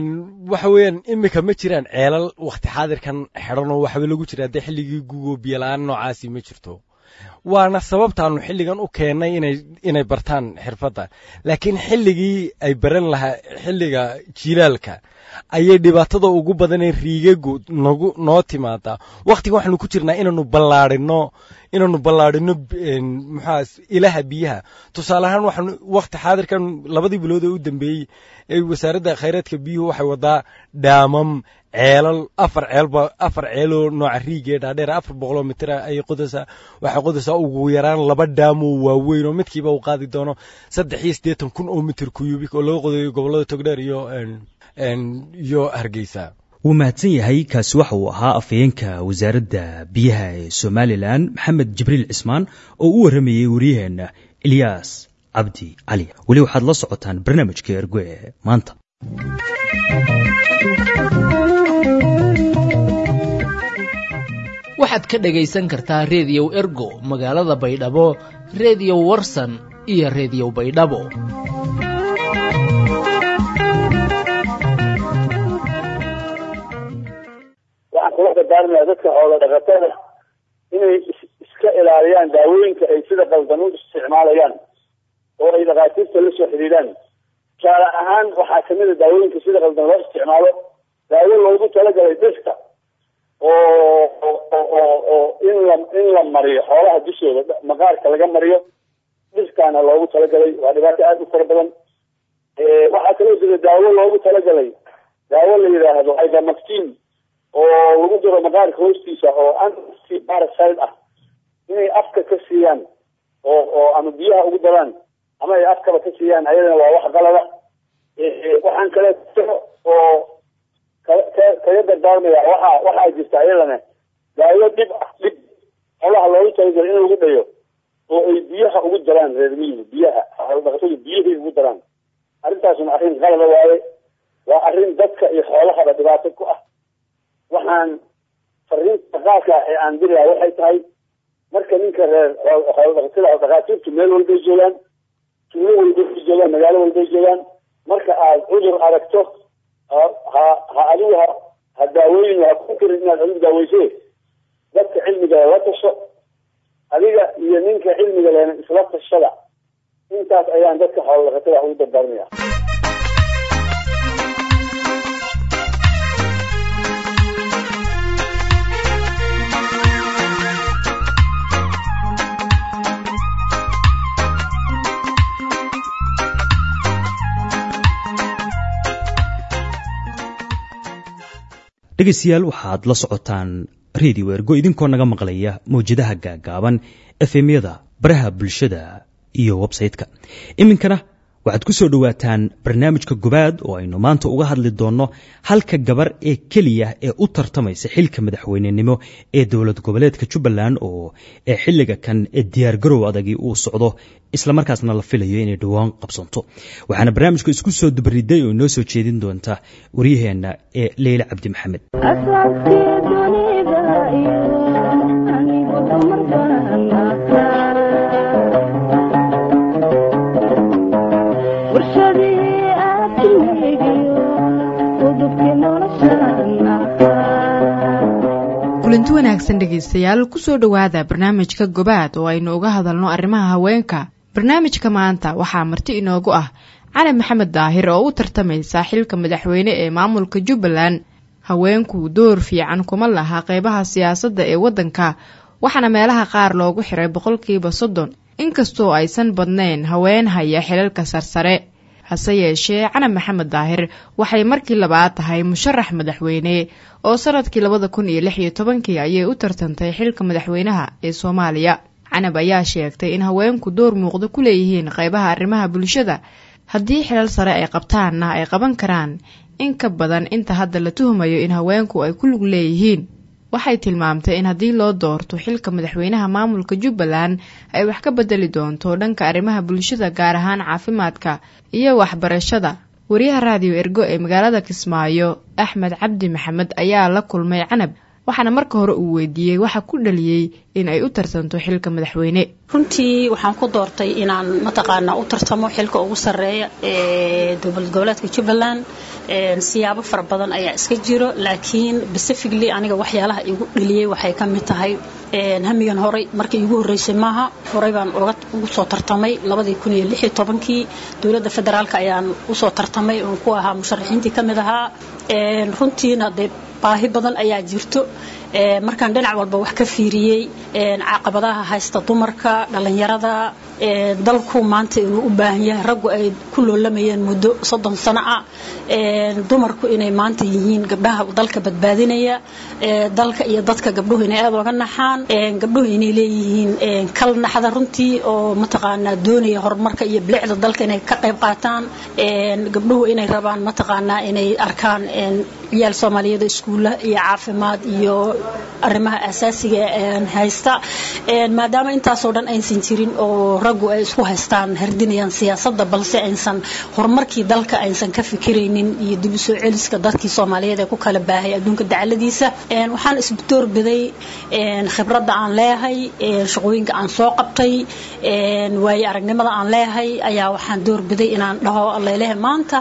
waxa weeyaan imika ma jiraan ceelal wakti xaadirkan xidhan oo waxba lagu jira haddee xilligii gugo biyola-aan noocaasi ma jirto waana sababtaanu xilligan u keennay inay inay bartaan xirfadda laakiin xilligii ay baran lahaa xilliga jiilaalka ayay dhibaatada ugu badanee riigagu nagu noo timaadaa wakhtigan waxaanu ku jirnaa inaanu ballaadhino inaanu ballaadhino muxaa ilaha biyaha tusaale ahaan waxaanu wakhti xaadirkan labadii bilood ee u dambeeyey ee wasaaradda khayraadka biyuhu waxay wadaa dhaamam ceelal afar ceelba afar ceeloo nooca riigee dhaadheer afar boqoloo mitir ayay qodaysaa waxay qodaysaa ugu yaraan laba dhaamoo waaweyn oo midkiiba uu qaadi doono saddex iyo siddeetan kun oo mitir kuyubik oo laga qodayo gobollada togdheer iyo iyo hargeysa wuu mahadsan yahay kaasi waxa uu ahaa afhayeenka wasaaradda biyaha ee somalilan maxamed jibriil cismaan oo u warramayey wariyaheenna ilyaas cabdi cali weli waxaad la socotaan barnaamijka ergo ee maanta waxaad ka dhagaysan kartaa reediyow ergo magaalada baydhabo reediyo warsan iyo reediyo baydhabo waxaan kula dardaarmaya dadka xoola dhaqatada inay iska ilaaliyaan daawooyinka ay sida qaldan u isticmaalayaan oo ay dhakhaatiirta la soo xidhiidhaan tusaale ahaan waxaa kamid a daawooyinka sida qaldan loo isticmaalo daawo loogu talagalay dhirta oo oo oo in la in la mariyo xoolaha dushooda maqaarka laga mariyo dhirtaana loogu talagalay waa dhibaato aada u fara badan waxaa kaloo jira daawo loogu talagalay daawo la yidhaahdo ivermectin oo lagu diro maqaarka hoostiisa oo anti parasite ah inay afka ka siiyaan oo oo ama biyaha ugu daraan ama ay afkaba ka siiyaan ayadana waa wax qalada waxaan kale oo kaga dardaarmaya waxa waxaa jirta ayadana daawo dhib ah dhib xolaha loogu talagalo in lagu dhayo oo ay biyaha ugu daraan reer miyiga biyaha xoolodhaqatadu biyahay ugu daraan arrintaasuna arrin qalada waaye waa arrin dadka iyo xoolahaba dhibaato ku ah waxaan fariinta qaadka ee aan dirayaa waxay tahay marka ninka reer xoolodhaqatada oo dhakhaatiirtu meel walbay joogaan tuulo walbay joogaan magaalo walbay joogaan marka aad cudur aragto ha ha adigu ha ha daaweyn ha ku kirin inaad adigu daaweyse dadka cilmiga la tasho adiga iyo ninka cilmiga lehna isla tashada intaas ayaan dadka xoolodhaqatada ugu dardaaranaya dhegaystayaal waxaad la socotaan radio ergo idinkoo naga maqlaya mawjadaha gaagaaban efemyada baraha bulshada iyo websayte-ka iminkana waxaad ku soo dhowaataan barnaamijka gobaad oo aynu maanta uga hadli doonno halka gabar ee keliya ee u tartamaysa xilka madaxweynenimo ee dowlad goboleedka jubbaland oo ee xilliga kan ee diyaargarow adagii uu socdo islamarkaasna la filayo inay dhowaan qabsanto waxaana barnaamijka isku soo dubriday oo inoo soo jeedin doonta waryaheenna ee leyle cabdi maxamed kulanti wanaagsan dhegaystayaal kusoo dhowaada barnaamijka gobaad oo aynu uga hadalno arrimaha haweenka barnaamijka maanta waxaa marti inoogu ah cali maxamed daahir oo u tartamaysa xilka madaxweyne ee maamulka jubbaland haweenku door fiican kuma laha qeybaha siyaasadda ee waddanka waxaana meelaha qaar loogu xiray boqolkiiba soddon inkastoo aysan badnayn haween haya xilalka sarsare hase yeeshee cali maxamed daahir waxay markii labaad tahay musharax madaxweyne oo sanadkii labada kun iyo lix iyo tobankii ayay u tartantay xilka madaxweynaha ee soomaaliya canab ayaa sheegtay in haweenku door muuqda ku leeyihiin qeybaha arrimaha bulshada haddii xilal sare ay qabtaanna ay qaban karaan in ka badan inta hadda la tuhumayo in haweenku ay ku lug leeyihiin waxay tilmaamtay in haddii loo doorto xilka madaxweynaha maamulka jubbaland ay wax ka bedeli doonto dhanka arrimaha bulshada gaar ahaan caafimaadka iyo waxbarashada wariyaha raadiyo ergo ee magaalada kismaayo axmed cabdi maxamed ayaa la kulmay canab waxaana marka hore uu weydiiyey waxa ku dhaliyey in ay u tartanto xilka madaxweyne runtii waxaan ku doortay inaan mataqaanaa u tartamo xilka ugu sarreeya ee dowlad goboleedka jubbaland siyaabo fara badan ayaa iska jiro laakiin pacifically aniga waxyaalaha igu dhaliyey waxay ka mid tahay hamigan horey markii igu horreysay maaha horey baan ugu soo tartamay labadii kun iyo lix iyo tobankii dowladda federaalka ayaan usoo tartamay oon ku ahaa musharaxiintii ka mid ahaa runtiina dee baahi badan ayaa jirto markaan dhinac walba wax ka fiiriyey caqabadaha haysta dumarka dhallinyarada dalku maanta inuu u baahan yahay raggu ay ku loolamayeen muddo soddon sano ah dumarku inay maanta yihiin gabdhaha dalka badbaadinaya dalka iyo dadka gabdhuhu inay aad oga naxaan gabdhuhu inay leeyihiin kal naxda runtii oo mataqaanaa doonaya horumarka iyo bilicda dalka inay ka qayb qaataan gabdhuhu inay rabaan mataqaanaa inay arkaan ciyaal soomaaliyeed iskuulla iyo caafimaad iyo arrimaha asaasiga haysta maadaama intaasoo dhan aysan jirin oo raggu ay isku haystaan hardinayaan siyaasadda balse aysan horumarkii dalka aysan ka fikiraynin iyo dib u soo celiska dadkii soomaaliyeed ee ku kala baahay adduunka dacaladiisa waxaan isdoorbiday khibradda aan leeyahay shaqooyinka aan soo qabtay waaye aragnimada aan leeyahay ayaa waxaan doorbiday inaan dhaho leylehe maanta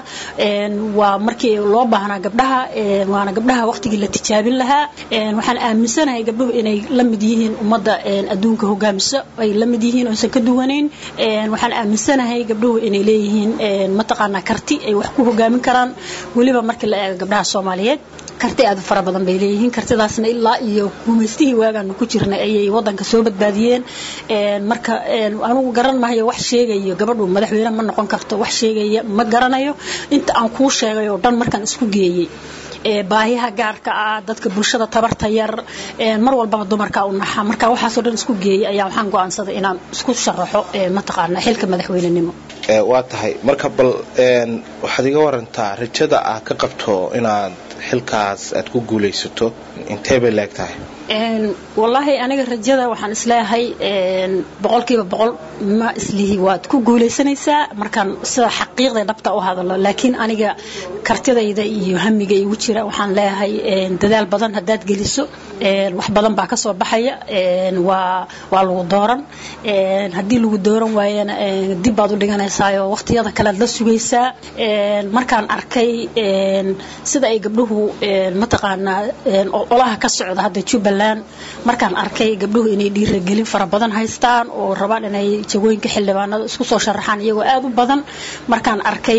waa markii loo baahnaa gabdhaha waana gabdhaha waqtigii la tijaabin lahaa waxaan aaminsanahay gabdhuhu inay la mid yihiin ummadda adduunka hogaamisa ay la mid yihiin oysan ka duwanayn waxaan aaminsanahay gabdhuhu inay leeyihiin mataqaanaa karti ay wax ku hogaamin karaan weliba markii la eego gabdhaha soomaaliyeed karti aad u fara badan bay leeyihiin kartidaasna ilaa iyo gumaystihii waagaanu ku jirnay ayay wadanka soo badbaadiyeen marka anugu garan mahayo wax sheegayo gabadhu madaxweyne ma noqon karto wax sheegaya ma garanayo inta aan kuu sheegay oo dhan markaan isku geeyey baahiyaha gaarka ah dadka bulshada tabarta yar mar walbaba dumarka u naxa marka waxaasoo dhan isku geeyey ayaa waxaan go'aansaday inaan isku sharaxo mataqaana xilka madaxweynenimo waa tahay marka bal waxaad iga warantaa rajada aad ka qabto inaad xilkaas aad ku guulaysato intee bay leeg tahay wallaahi aniga rajada waxaan isleeyahay boqolkiiba boqol ma islihi waad ku guulaysanaysaa markaan sida xaqiiqda dhabta u hadalo laakiin aniga kartidayda iyo hamiga igu jira waxaan leeyahay dadaal badan haddaad geliso wax badan baa kasoo baxaya waa waa lagu dooran haddii lagu dooran waayana dib baad u dhiganaysaayoo waqtiyada kalead la sugaysaa markaan arkay sida ay gabdhuhu mataqaanaa olaha ka socda hadda jubbaland markaan arkay gabdhuhu inay dhiiragelin fara badan haystaan oo rabaan inay jagooyinka xildhibaanada isku soo sharaxaan iyagoo aad u badan markaan arkay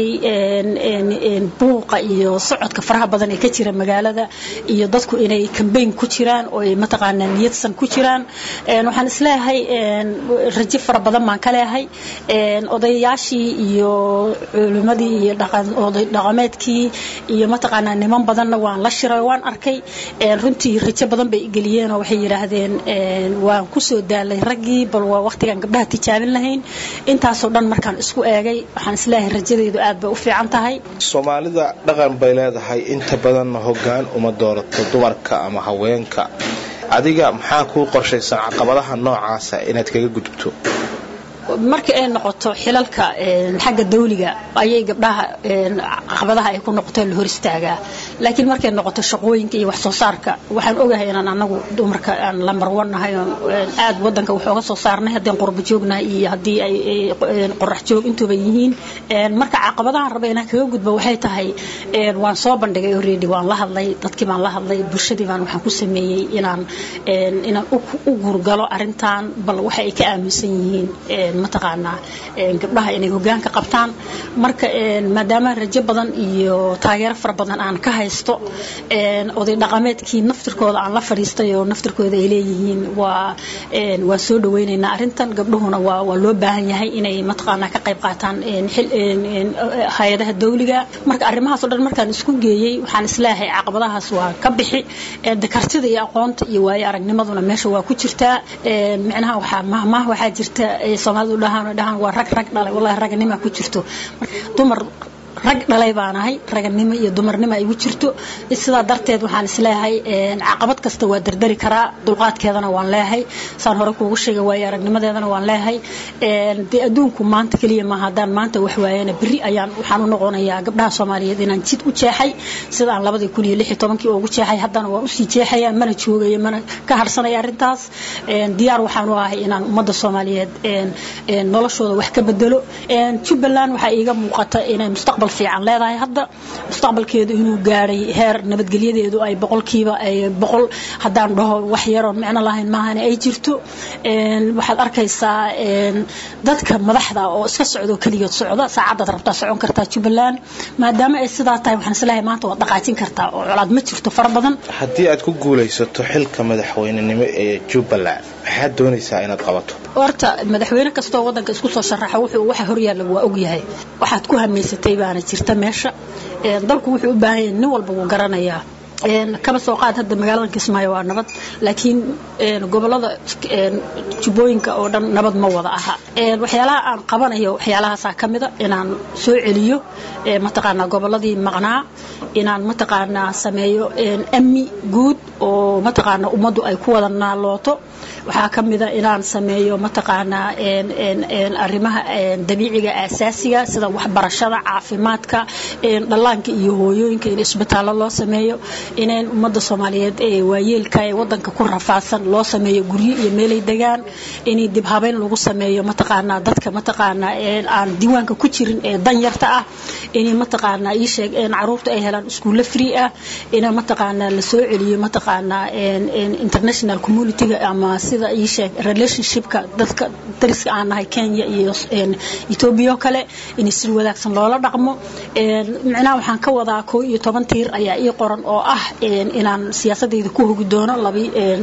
buuqa iyo socodka faraha badan ee ka jira magaalada iyo dadku inay kambayn ku jiraan oo ay mataqaanaa niyadsan ku jiraan waxaan isleeyahay rajo fara badan baan ka leeyahay odayaashii iyo culimadii iyo oday dhaqameedkii iyo mataqaanaa niman badanna waan la shiray waan arkay runtii rajo badan bay geliyeen oo waxay yidhaahdeen waan kusoo daalay raggii bal waa waqtigaan gabdhaha tijaabin lahayn intaasoo dhan markaan isku eegay waxaan isleeyahay rajadaydu aad bay u fiican tahay soomaalida dhaqan bay leedahay inta badanna hoggaan uma doorato dumarka ama haweenka adiga maxaa kuu qorshaysan caqabadaha noocaasa inaad kaga gudubto marka ay noqoto xilalka xagga dawliga ayay gabdhaha caqabadaha ay ku noqoto la hor istaagaa laakiin markay noqoto shaqooyinka iyo wax soo saarka waxaan ogahay inaan anagu dumarka aan lambar one nahay aad wadanka wax ooga soo saarnay haddii qurba joognahay iyo haddii ay qorax joog intuba yihiin marka caqabadahan raba inaan kaga gudbo waxay tahay waan soo bandhigay already waan la hadlay dadkii baan la hadlay bulshadii baan waxaan ku sameeyey inaan inaan u gurgalo arrintan bal waxa ay ka aaminsan yihiin mataqaanaa gabdhaha inay hogaanka qabtaan marka maadaama rajo badan iyo taageero fara badan aan ka haysto oday dhaqameedkii naftirkooda aan la fadhiistay oo naftirkooda ay leeyihiin waa waan soo dhaweynaynaa arrintan gabdhuhuna waa waa loo baahan yahay inay mataqaanaa ka qayb qaataan hay-adaha dawliga marka arrimahaas oo dhan markaan isku geeyey waxaan isleeyahay caqabadahaas waa ka bixi kartida iyo aqoonta iyo waayo aragnimaduna meesha waa ku jirtaa micnaha waxaa mahmaah waxaa jirta soomaalidu dhahaan dhahaan waa rag rag dhalay wallahi ragnima ku jirto dumar rag dhalay baan ahay raganimo iyo dumarnimo ay igu jirto sidaa darteed waxaan isleeyahay caqabad kasta waa dardari karaa dulqaadkeedana waan leeyahay saan hore kuugu sheegay waayo aragnimadeedana waan leeyahay dee adduunku maanta keliya maaha haddaan maanta wax waayana berri ayaan waxaan u noqonayaa gabdhaha soomaaliyeed inaan jid u jeexay sidaan labadii kun iyo lix iyo tobankii ugu jeexay haddana waan usii jeexaya mana joogayo mana ka harsanaya arrintaas diyaar waxaan u ahay inaan ummadda soomaaliyeed noloshooda wax ka bedelo jubbaland waxaa iiga muuqata inay mustaqbal fiican leedahay hadda mustaqbalkeedu inuu gaadhay heer nabadgelyadeedu ay boqolkiiba ay boqol haddaan dhaho wax yaroon micno lahayn maahane ay jirto waxaad arkaysaa dadka madaxda oo iska socdo keligood socda saacadaad rabtaa socon kartaa jubbaland maadaama ay sidaa tahay waxaan isleeyahay maanta waad dhaqaajin kartaa oo colaad ma jirto fara badan haddii aad ku guulaysato xilka madaxweynenimo ee jubbaland maxaad doonaysaa inaad qabato horta madaxweyne kastoo wadanka isku soo sharaxa wuxuu waxa horyaalla waa ogyahay waxaad ku hamaysatay baana jirta meesha dalku wuxuu u baahan yahay nin walba wuu garanayaa kaba soo qaad hadda magaalada kismaayo waa nabad laakiin gobolada jubbooyinka oo dhan nabad ma wada aha waxyaalaha aan qabanayo waxyaalahaasaa ka mida inaan soo celiyo mataqaanaa goboladii maqnaa inaan mataqaanaa sameeyo amni guud oo mataqaanaa ummaddu ay ku wada naalooto waxaa ka mida inaan sameeyo mataqaanaa arrimaha dabiiciga aasaasiga sida waxbarashada caafimaadka dhallaanka iyo hooyooyinka in isbitaallo loo sameeyo inaan ummadda soomaaliyeed ee waayeelka ee wadanka ku rafaadsan loo sameeyo guryo iyo meelay degaan in dib habeyn lagu sameeyo mataqaanaa dadka mataqaanaa aan diiwaanka ku jirin ee danyarta ah in mataqaanaa ii sheeg caruurta ay helaan iskuulle free ah in mataqaanaa la soo celiyo mataqaanaa international communityga ama sida ii sheeg relationshipka dadka dariska aan nahay Kenya iyo Ethiopia kale in si wadaagsan loola dhaqmo micnaha waxaan ka wadaa koo iyo toban tiir ayaa ii qoran oo ah inaan siyaasadeyda ku hogi doono labi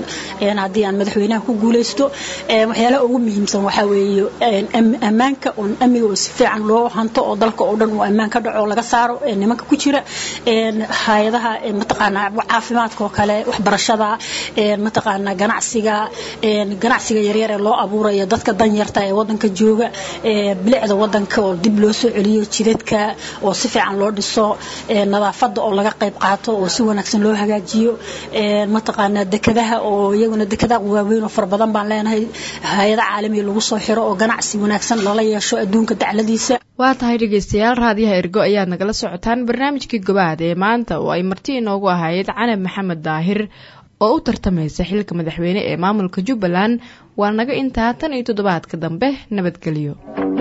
haddii aan madaxweynaha ku guuleysto waxyaalaha ugu muhiimsan waxaa weeye ammaanka oo amniga oo si fiican loo hanto oo dalka oo dhan uu ammaan ka dhaco laga saaro nimanka ku jira hay-adaha mataqaanaa caafimaadka oo kale waxbarashada mataqaanaa ganacsiga ganacsiga yaryar ee loo abuurayo dadka danyarta ee wadanka jooga bilicda wadanka oo dib loo soo celiyo jidadka oo si fiican loo dhiso nadaafada oo laga qayb qaato oo si wanaagsan wanaagsan loo hagaajiyo mataqaanaa dekadaha oo iyaguna dekadaha waaweyn oo fara badan baan leenahay hay-ada caalamiga lagu soo xiro oo ganacsi wanaagsan lala yeesho adduunka dacladiisa waa tahay dhegeystayaal raadiyaha ergo ayaad nagala socotaan barnaamijkii gobaad ee maanta oo ay marti inoogu ahayd canab maxamed daahir oo u tartamaysa xilka madaxweyne ee maamulka jubbaland waa naga intaa tan iyo toddobaadka dambe nabadgelyo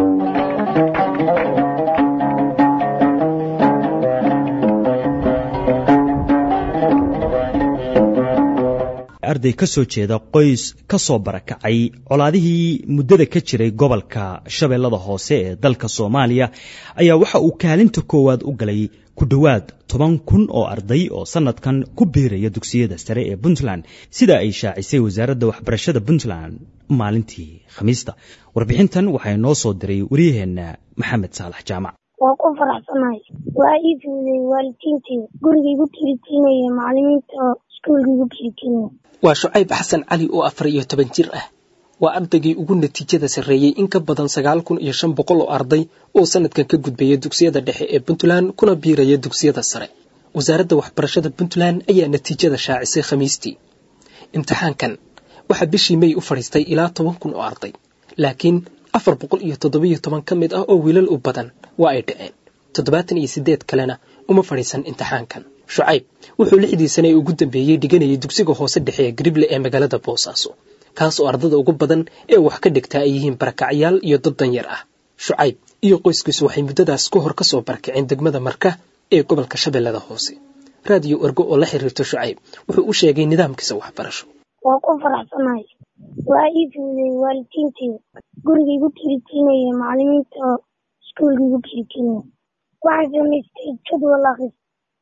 arday ka soo jeeda qoys ka soo barakacay colaadihii muddada ka jiray gobolka shabeellada hoose ee dalka soomaaliya ayaa waxa uu kaalinta koowaad u galay ku dhowaad toban kun oo arday oo sannadkan ku biiraya dugsiyada sare ee puntland sida ay shaacisay wasaaradda waxbarashada puntland maalintii khamiista warbixintan waxaa noo soo diray waryaheenna maxamed saalax jaamac waa ku faraxsanahay waa ii fuuday waalidiinteeda gurigaygu kelitinaya macalimiinta oo iskuulkaygu kelitinaya waa shucayb xasan cali oo afar iyo toban jir ah waa ardaygii ugu natiijada sarreeyey in ka badan sagaal kun iyo shan boqol oo arday oo sanadkan ka gudbaya dugsiyada dhexe ee puntland kuna biiraya dugsiyada sare wasaaradda waxbarashada puntland ayaa natiijada shaacisay khamiistii imtixaankan waxaa bishii may u fadhiistay ilaa toban kun oo arday laakiin afar boqol iyo toddobiyo toban ka mid ah oo wiilal u badan waa ay dhaceen toddobaatan iyo siddeed kalena uma fadhiisan imtixaankan shucayb wuxuu lixdii sane ee ugu dambeeyey dhiganayay dugsiga hoose dhexe ee garible ee magaalada boosaaso kaas oo ardada ugu badan ee wax ka dhigtaa ay yihiin barakacyaal iyo dad danyar ah shucayb iyo qoyskiisu waxay muddadaas ka hor ka soo barakaceen degmada marka ee gobolka shabeellada hoose raadiyo ergo oo la xiriirto shucayb wuxuu u sheegay nidaamkiisa waxbarasho waa ku faraxsanahay waa ii fuuday waalidiinteeda gurigaygu kelitinaya macalimiinta oo iskuulkaygu kelitinaya waxaan samaystay jadwal akris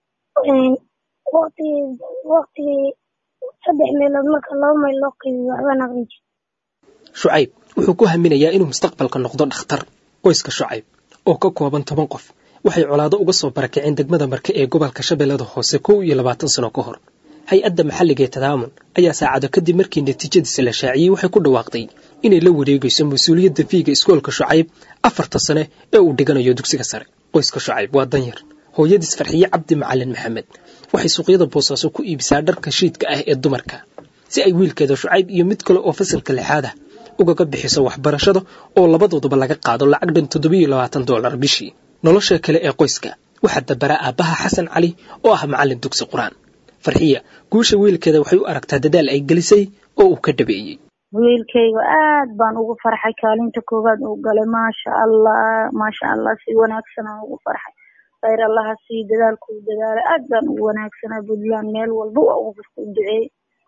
waqtigii waqtigii saddex meelood marka laba mayl loo qaybiyo waxbaan aqrin jir shucayb wuxuu ku haminayaa inuu mustaqbalka noqdo dhakhtar qoyska shucayb oo ka kooban toban qof waxay colaado uga soo barakaceen degmada marke ee gobolka shabeellada hoose kow iyo labaatan sano ka hor hay-adda maxalliga ee tadaamun ayaa saacado kadib markii natiijadiisa la shaaciyey waxay ku dhawaaqday inay la wareegayso mas-uuliyadda fiiga iskoolka shucayb afarta sane ee uu dhiganayo dugsiga sare qoyska shucayb waa danyar hooyadiis farxiye cabdi macalin maxamed waxay suuqyada boosaaso ku iibisaa dharka shiidka ah ee dumarka si ay wiilkeeda shucayb iyo mid kale oo fasalka lixaad ah ugaga bixiso waxbarashada oo labadooduba laga qaado lacag dhan toddobiyo labaatan dollar bishii nolosha kale ee qoyska waxaa dabara aabbaha xasan cali oo ah macallin dugsi qur-aan farxiya guusha wiilkeeda waxay u aragtaa dadaal ay gelisay oo uu ka dhabeeyey wiilkayga aad baan ugu farxay kaalinta koowaad uu galay maasha allah maasha allah si wanaagsan aan ugu farxay khayr allaha sii dadaalkuu dadaalay aad baan ugu wanaagsanaa puntland meel walba waa ugu firta u duceeyey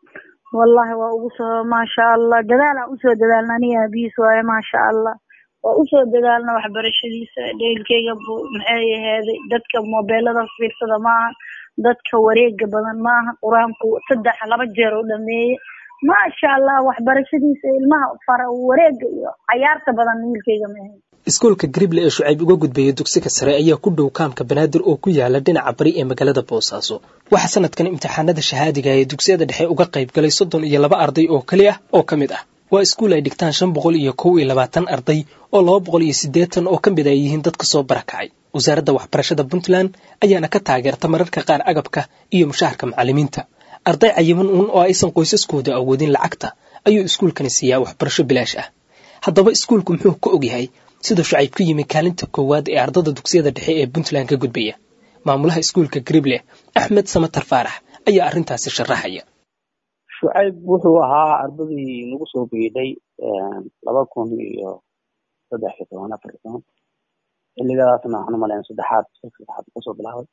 wallahi waa ugu soo maasha allah dadaalaan usoo dadaalna aniga aabihiis waaye maasha allah waa usoo dadaalna waxbarashadiisa dheelkeyga maxay aheeday dadka mobeelada fiirsada maaha dadka wareega badan maaha qur-aanku saddex laba jeer u dhameeye maasha allah waxbarashadiisa ilmaha fara wareega iyo cayaarta badan wiilkeyga maahayn iskuolka garible ee shucayb uga gudbeeya dugsiga sare ayaa ku dhow kaamka banaadir oo ku yaala dhinaca bari ee magaalada boosaaso waxaa sanadkan imtixaanada shahaadiga ee dugsiyada dhexe uga qayb galay soddon iyo laba arday oo keli ah oo ka mid ah waa iskuul ay dhigtaan shan boqol iyo kow iyo labaatan arday oo laba boqol iyo siddeetan oo ka mid ay yihiin dadka soo barakacay wasaaradda waxbarashada puntland ayaana ka taageerta mararka qaar agabka iyo mushaharka macallimiinta arday cayiman uun oo aysan qoysaskooda awoodin lacagta ayuu iskuulkani siiyaa waxbarasho bilaash ah haddaba iskuulku muxuu ka ogyahay sida shucayb ku yimi kaalinta koowaad ee ardada dugsiyada dhexe ee puntland ka gudbaya maamulaha iskuulka garible axmed samatar faarax ayaa arrintaasi sharaxaya shucayb wuxuu ahaa ardadii nagu soo beydhay laba kun iyo saddex iyo toban afar iyo toban xilligadaasna waxaan umaleyn saddexaad saddexaad kasoo bilaabay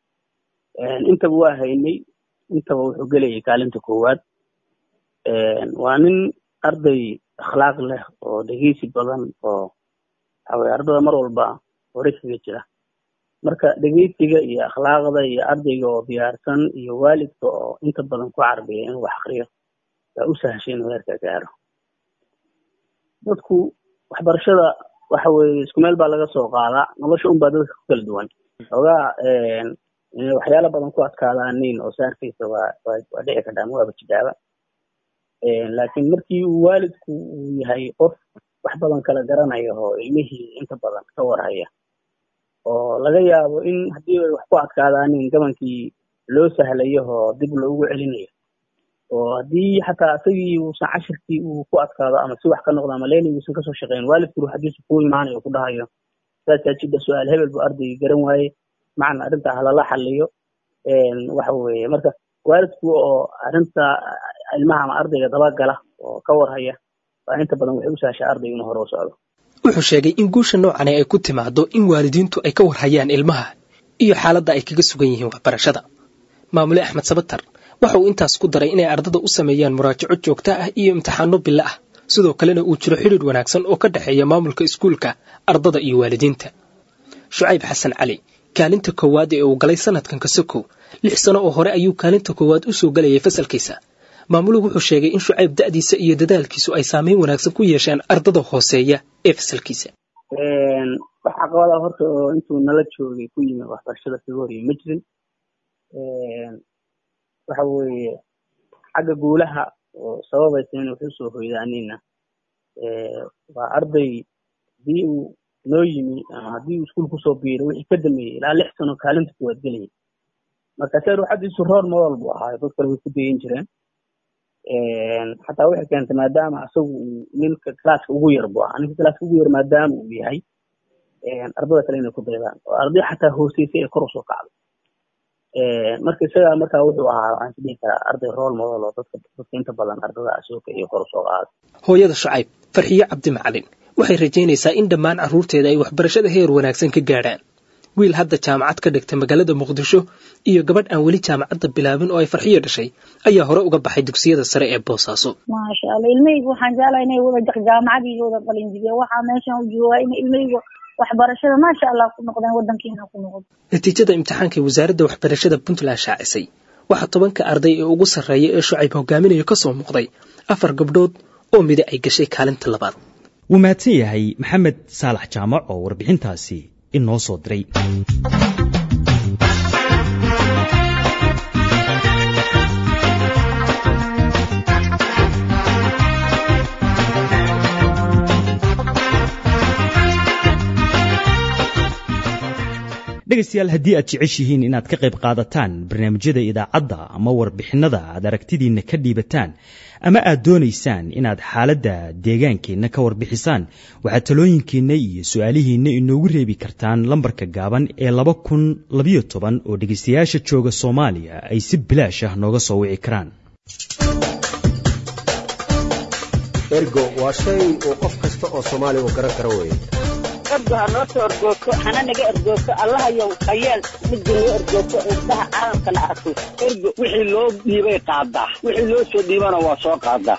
intaba waa haynay intaba wuxuu gelayay kaalinta koowaad waa nin arday akhlaaq leh oo dhegeysi badan oo waxaweye ardada mar walba hore kaga jira marka dhegeysiga iyo akhlaaqda iyo ardayga oo diyaarsan iyo waalidka oo inta badan ku carbiya inuu wax akriyo waa u sahashay inuu heerka gaaro dadku waxbarashada waxa weeye isku meel baa laga soo qaadaa nolosha un baa dadka ku kala duwan xoogaa inay waxyaala badan ku adkaadaanin oo saarkiisa waa waa dhici kartaa ma waaba jidaaba laakiin markii uu waalidku uu yahay qof wax badan kala garanaya oo ilmihii inta badan ka warhaya oo laga yaabo in haddii ay wax ku adkaadaanin gabankii loo sahlayo oo dib loogu celinayo oo haddii xataa isagii uusan cashirkii uu ku adkaado ama si wax ka noqdo ama leeli uusan kasoo shaqeyn waalidku ruuxadiisa kuu imaanayo o ku dhahayo saasaa jidha su-aal hebel buu ardaygii garan waaye macna arrinta halala xaliyo waxa weeye marka waalidku oo arrinta ilmaha ama ardayga dabagala oo ka warhaya waa inta badan waxay u sahashaa ardayga inuu hore u socdo wuxuu sheegay in guusha noocani ay ku timaado in waalidiintu ay ka warhayaan ilmaha iyo xaaladda ay kaga sugan yihiin waxbarashada maamule axmed sabatar waxa uu intaas ku daray inay ardada u sameeyaan muraajaco joogto ah iyo imtixaano bilo ah sidoo kalena uu jiro xidhiir wanaagsan oo ka dhexeeya maamulka iskuulka ardada iyo waalidiinta shucayb xasan cali kaalinta koowaad ee uu galay sanadkan kasokow lix sano oo hore ayuu kaalinta koowaad u soo galayay fasalkiisa maamuluhu wuxuu sheegay in shucayb da'diisa iyo dadaalkiisu ay saameyn wanaagsan ku yeesheen ardada hooseeya ee fasalkiisa wax caqabada horta oo intuu nala joogay ku yimi waxbarashada kaga horiyay ma jirin waxa weeye xagga guulaha oo sababaysa in wax usoo hoydaanina waa arday haddii uu noo yimi ama haddii uu iskuul kusoo biiro wixii ka dameeyey ilaa lix sano kaalinta kuwaad gelayay marka se ruuxadiisu roor model buu ahaayo dad kale way ku dayan jireen xataa waxay keentay maadaama isagu uu ninka classka ugu yar buu ahaa ninka classka ugu yar maadaama uu yahay ardada kale inay ku daydaan oo arday xataa hooseysay ay kor usoo kacdo marka isagaa markaa wuxuu ahaa waxaan is dhihi karaa arday rool model oo dadka dadka inta badan ardada asooka iyo kor usoo qaada hooyada shucayb farxiyo cabdi macalin waxay rajaynaysaa in dhammaan carruurteeda ay waxbarashada heer wanaagsan ka gaadhaan wiil hadda jaamacad ka dhigta magaalada muqdisho iyo gabadh aan weli jaamacadda bilaabin oo ay farxiyo dhashay ayaa hore uga baxay dugsiyada sare ee boosaaso maasha allah ilmahayga waxaan jeclahay inay wada jaamacadii wada qalinjibiya waxaa meeshan u joogaa in ilmahayga waxbarashada maasha allah ku noqdeen wadankiina ku noqdo natiijada imtixaanka ee wasaaradda waxbarashada puntland shaacisay waxaa tobanka arday ee ugu sarreeya ee shucayb hogaaminayo ka soo muuqday afar gabdhood oo mida ay gashay kaalinta labaad wuu mahadsan yahay maxamed saalax jaamac oo warbixintaasi inoo soo diray dhegaystayaal haddii aad jeceshihiin inaad ka qayb qaadataan barnaamijyada idaacadda ama warbixinnada aad aragtidiinna ka dhiibataan ama aad doonaysaan inaad xaaladda deegaankeenna ka warbixisaan waxaad talooyinkiinna iyo su-aalihiinna inoogu reebi kartaan lambarka gaaban ee laba kun labayo toban oo dhegaystayaasha jooga soomaaliya ay si bilaash ah nooga soo wici karaan ergo waa shay uu qof kasta oo soomaaliya uu garan karo weye ergo ha noo soo ergoogto hana naga ergoogto allahayow hayeel midda noo ergoogto indhaha caalamkana arko ergo wixii loo dhiibay qaadaa wixii loo soo dhiibana waa soo qaadaa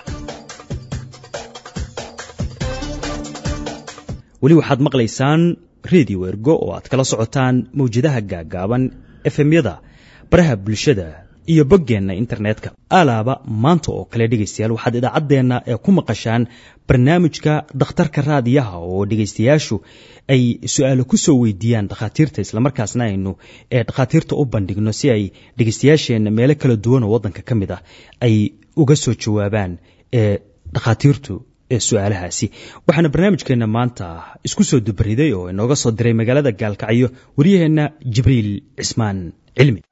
weli waxaad maqlaysaan redio ergo oo aad kala socotaan mawjadaha gaaggaaban efemyada baraha bulshada iyo boggeenna internetka alaaba maanta oo kale dhegaystayaal waxaad idaacaddeenna ee ku maqashaan barnaamijka dhakhtarka raadiyaha oo dhegaystayaashu ay su-aalo ku soo weydiiyaan dhakhaatiirta islamarkaasna aynu ee dhakhaatiirta u bandhigno si ay dhegaystayaasheenna meelo kala duwan oo waddanka ka mid ah ay uga soo jawaabaan ee dhakhaatiirtu ee su-aalahaasi waxaana barnaamijkeenna maanta isku soo dubariday oo inooga soo diray magaalada gaalkacyo waryaheenna jibriil cismaan cilmi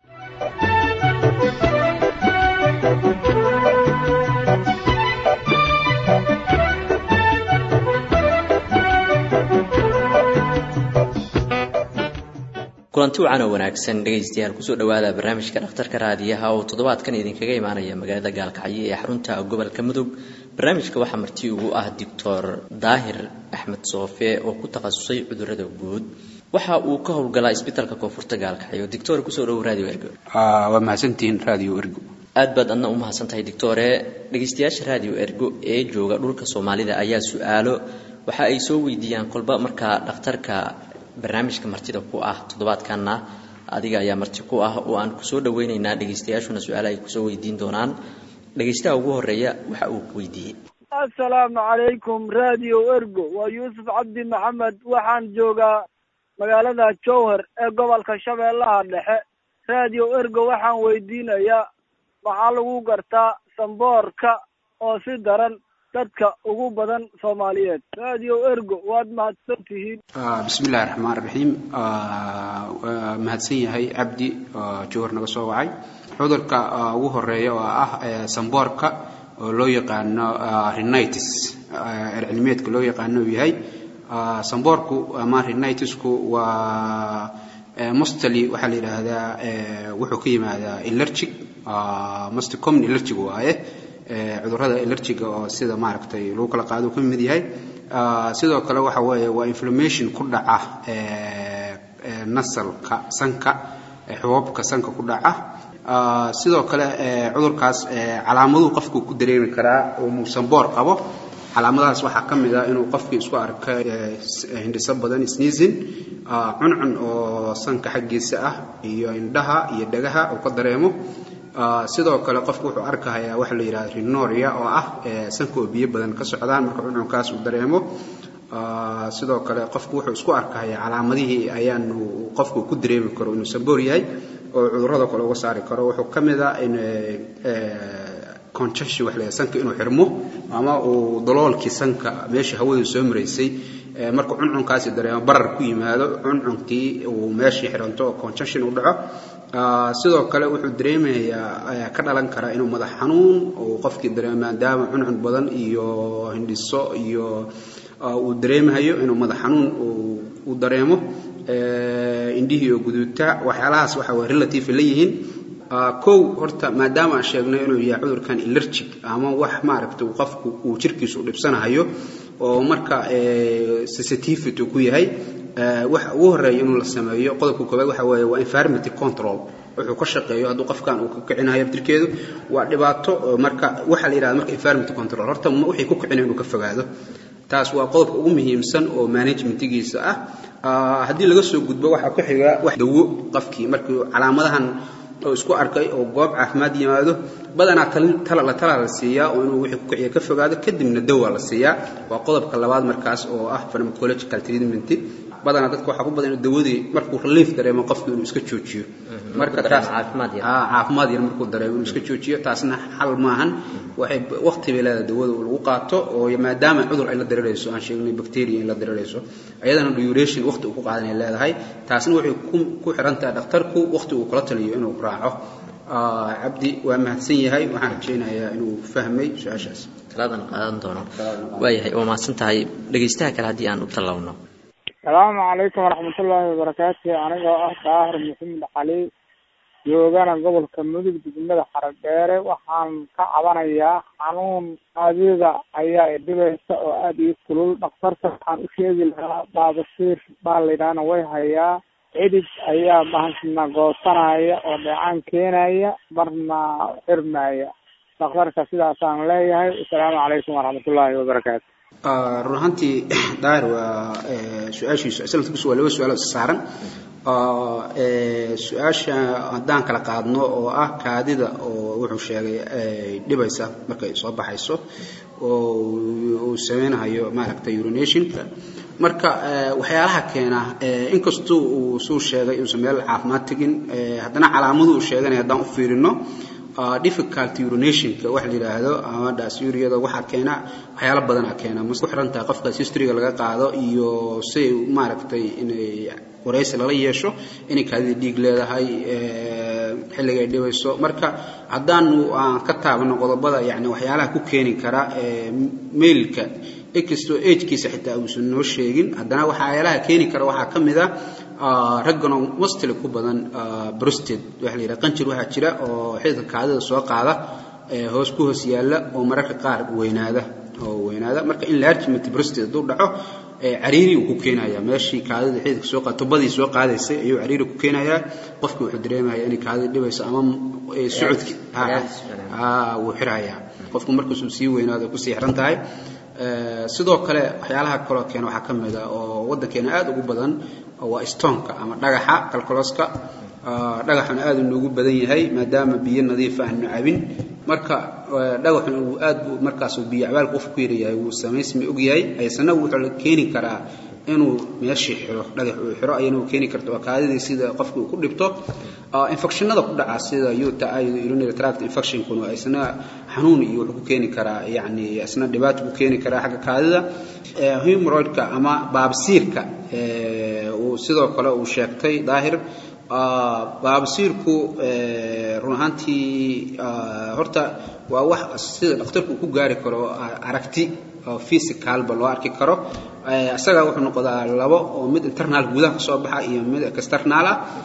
kulanti wacan oo wanaagsan dhegaystayaal kusoo dhowaada barnaamijka dhakhtarka raadiyaha oo toddobaadkan idinkaga imaanaya magaalada gaalkacyo ee xarunta gobolka mudug barnaamijka waxaa marti ugu ah doctor daahir axmed soofe oo ku takhasusay cudurada guud waxa uu ka howlgalaa isbitaalka koonfurta gaalkacyo doctor kusoo dhowo radio ergo waa mahadsantihiin radio ergo aad baad adna u mahadsan tahay doctore dhegaystayaasha radio ergo ee jooga dhulka soomaalida ayaa su-aalo waxa ay soo weydiiyaan kolba markaa dhakhtarka barnaamijka martida ku ah toddobaadkanna adiga ayaa marti ku ah oo aan kusoo dhaweyneynaa dhegaystayaashuna su-aala ay kusoo weydiin doonaan dhegaystaha ugu horeeya waxa uu ku weydiiyey assalaamu calaykum radio ergo waa yuusuf cabdi maxamed waxaan joogaa magaalada jowhar ee gobolka shabeellaha dhexe radio ergo waxaan weydiinayaa maxaa lagu gartaa samboorka oo si daran dadka ugu badan soomaaliyeed radio ergo waad mahadsan tihiin bismi illahi raxmaan raxiim waa mahadsan yahay cabdi oo jowhar naga soo wacay cudurka ugu horeeya oo ah samboorka oo loo yaqaano rhinitis ercilmeedka loo yaqaano uu yahay samboorku ama rhinitisku waa mostly waxaa la yidhaahdaa wuxuu ka yimaadaa allergic most common allergic waaye cudurrada allergiga oo sida maaragtay lagu kala qaado ka mid yahay sidoo kale waxa weeye waa inflammation ku dhaca nasalka sanka xuboobka sanka ku dhaca sidoo kale cudurkaas calaamaduhu qofku ku dareemi karaa uu samboor qabo calaamadahaas waxaa ka mid ah inuu qofkii isku arka hindhiso badan sneezing cuncun oo sanka xaggiisa ah iyo indhaha iyo dhagaha uu ka dareemo sidoo kale qofku wuxuu arkahayaa waxa la yidhahda rinoria oo ah sanka oo biyo badan ka socdaan marka cuncunkaas uu dareemo sidoo kale qofku wuxuu isku arkahayaa calaamadihii ayaanu qofku ku dareemi karo inuu samboor yahay oo cudurrada kale uga saari karo wuxuu ka mid ah in congestion wax la sanka inuu xirmo ama uu daloolkii sanka meeshii hawadu soo maraysay marka cuncunkaasi dareemo barar ku yimaado cuncunkii uu meeshii xiranto oo congestion u dhaco sidoo kale wuxuu dareemayaa ka dhalan karaa inuu madax xanuun uu qofkii dareemo maadaama cuncun badan iyo hindhiso iyo uu dareemahayo inuu madax xanuun uu dareemo indhihii oo guduuta waxyaalahaas waxa way relative la yihiin kow horta maadaama aan sheegnay inuu yahay cudurkan allergic ama wax maaragta uu qofku uu jirkiisu u dhibsanahayo oo marka sensitivity ku yahay waxa ugu horeeya inuu la sameeyo qodobka koowaad waxa weeye waa environmental control wuxuu ka shaqeeyo hadduu qofkan uu ka kicinayo jirkeedu waa dhibaato marka waxa la yidhahda marka environmental control horta wixii ku kicinayo inuu ka fogaado taas waa qodobka ugu muhiimsan oo managementigiisa ah haddii laga soo gudbo waxaa ku xiga wax dawo qofkii markii calaamadahan oo isku arkay oo goob caafimaad yimaado badanaa la tala la siiyaa oo inuu wixii ku kiciya ka fogaado kadibna dawa la siiyaa waa qodobka labaad markaas oo ah pharmacological treatment badanaa dadka waxaa ku badan inuu dawadii markuu relief dareemo qofku inuu iska joojiyo marka taas caafimaad yar markuu dareemo inuu iska joojiyo taasna xal maahan waxay waqti bay leedahay dawada lagu qaato oo maadaama cudur ay la dareerayso aan sheegnay bacteria in la dareerayso ayadana duration waqti uu ku qaadanay leedahay taasna waxay ku xiran tahay dhakhtarku waqti uu kula taliyo inuu raaco cabdi waa mahadsan yahay waxaan rajaynayaa inuu fahmay su-aashaas talaadan qaadan doono waayahay waa mahadsan tahay dhegaystaha kale haddii aan u tallawno asalaamu calaykum waraxmatullaahi wabarakaatu anigoo ah daahir maxamed cali joogana gobolka mudug degmada xaradheere waxaan ka cabanayaa xanuun aadida ayaa idhibaysa oo aada ii kulul dhakhtarka waxaan u sheegi lahaa baabasiir baa laydhahna way hayaa cidhig ayaa bahasna goosanaya oo dheecaan keenaya marna xirmaya dhakhtarka sidaasaan leeyahay asalaamu calaykum waraxmatullaahi wabarakaatu run ahaantii daahir waa su-aashiisu isla waa laba su-aal saaran su-aasha haddaan kala qaadno oo ah kaadida oo wuxuu sheegay ay dhibaysa markay soo baxayso oo uu sameynayo maaragtay urinationka marka waxyaalaha keena inkastuu uu suu sheegay inuusan meel caafimaad tegin haddana calaamadu uu sheeganaya haddaan u fiirino difficulty urinationka wax la yidhaahdo ama dhasyuriyada waxaa keena waxyaalo badanaa keena mas ku xiran tahay qofkaas historyga laga qaado iyo say maaragtay inay waraysi lala yeesho inay kaadida dhiig leedahay xilliga ay dhibayso marka haddaanu aan ka taabano qodobada yani waxyaalaha ku keeni kara mailka inkastoo agekiisa xitaa uusan noo sheegin haddana waxyaalaha keeni kara waxaa ka mid a raggano mostly ku badan brosted waxa la yidhaha qanjir waxaa jira oo xididka kaadida soo qaada hoos ku hoos yaalla oo mararka qaar weynaada oo weynaada marka enlargement brosted hadduu dhaco cariiri uu ku keenayaa meeshii kaadida xididka soo qaada tubadii soo qaadaysay ayuu cariiri ku keenayaa qofki wuxuu dareemaya inay kaadida dhibayso ama socodki wuu xirayaa qofku markaasuu sii weynaado kusii xiran tahay sidoo kale waxyaalaha kaloo keena waxaa ka mid a oo waddankeena aada ugu badan waa stonka ama dhagaxa kalkoloska dhagaxuna aada inoogu badan yahay maadaama biyo nadiifa aanu cabin marka dhagaxuna uu aad buu markaas biyo cabaal qof ku yaryahay wuu samaysmi og yahay aysana wuxuu la keeni karaa inuu meeshii xiro dhagax uu xiro ayana u keeni karta waa kaadidii sida qofka uu ku dhibto infectionada ku dhaca sida uta urinary tract infectionkuna isna xanuun iyo wuxuu ku keeni karaa yani isna dhibaato ku keeni karaa xagga kaadida humoroidka ama baabsiirka uu sidoo kale uu sheegtay daahir baabsiirku run ahaantii horta waa wax sida dhakhtarku uu ku gaari karo aragti oo physicalba loo arki karo isaga wuxuu noqdaa labo oo mid internal gudaha kasoo baxa iyo mid external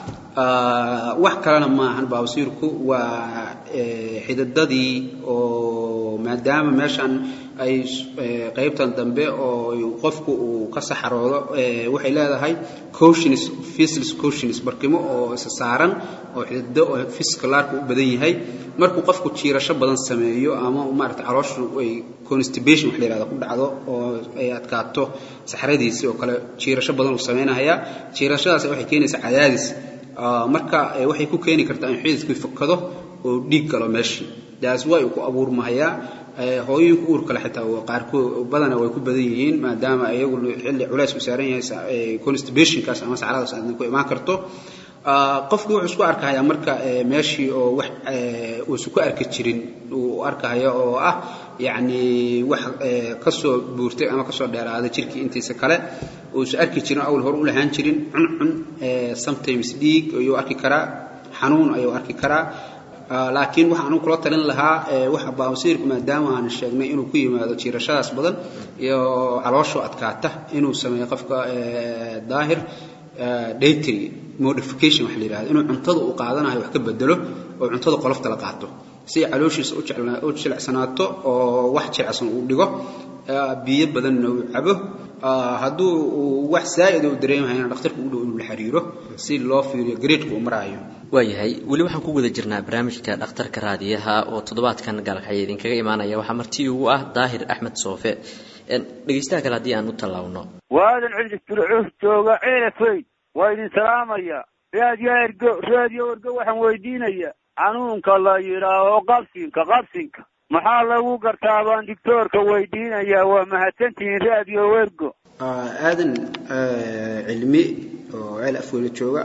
ah wax kalena maahan baabsiirku waa xididadii oo maadaama meeshan ay qaybtan dambe oo qofku uu ka saxaroodo waxay leedahay cautionis faceless cautionis barkimo oo isa saaran oo xidido oo physicalaarku u badan yahay markuu qofku jiirasho badan sameeyo ama maarata calooshu ay constipation wax la yihahdo ku dhacdo oo ay adkaato saxradiisii oo kale jiirasho badan uu samaynayaa jiirashadaas waxay keenaysaa cadaadis marka waxay ku keeni kartaa in xididkii fakado oo dhiig galo meeshii daas way ku abuurmahayaa hooyooyinka uur kale xitaa qaarkood badana way ku badan yihiin maadaama iyagu xilli culays ku saaran yahay constipationkaas ama saxradaas aadna ku imaan karto qofkii wuxuu isku arkahayaa marka meeshii oo wax uusan ku arki jirin uu arkahaya oo ah yacni wax kasoo buurtay ama kasoo dheeraaday jirkii intiisa kale uusan arki jirin awl hore u lahaan jirin cuncun sometimes dhiig ayuu arki karaa xanuun ayuu arki karaa laakiin waxaan anu kula talin lahaa waxa baawasiirku maadaama aan sheegnay inuu ku yimaado jiirashadaas badan iyo caloosho adkaata inuu sameeyo qofka daahir daytry modification waxa la yidhahdo inuu cuntada uu qaadanayo wax ka bedelo oo cuntada qolofta la qaato si ay calooshiisa u jilicsanaato oo wax jilicsan uu dhigo biyo badanna uu cabo hadduu uu wax zaa'id uu dareemahayna dhakhtarka u dhow inuu la xiriiro si loo fiiriyo gareedka uu maraayo waayahay weli waxaan ku guda jirnaa barnaamijka dhakhtarka raadiyaha oo toddobaadkan gaalkaxya idinkaga imaanaya waxaa marti ugu ah daahir axmed soofe dhegaystaha kale haddii aan u tallaabno waadan cidli fircuus jooga ceelafey waa idin salaamaya raadiyo ergo raadiyo ergo waxaan weydiinaya xanuunka la yidhaaho qabsinka qabsinka maxaa lagu gartaa baan dictoorka weydiinaya waa mahadsantihiin raadiyo ergo aadan cilmi oo ceel afweyla jooga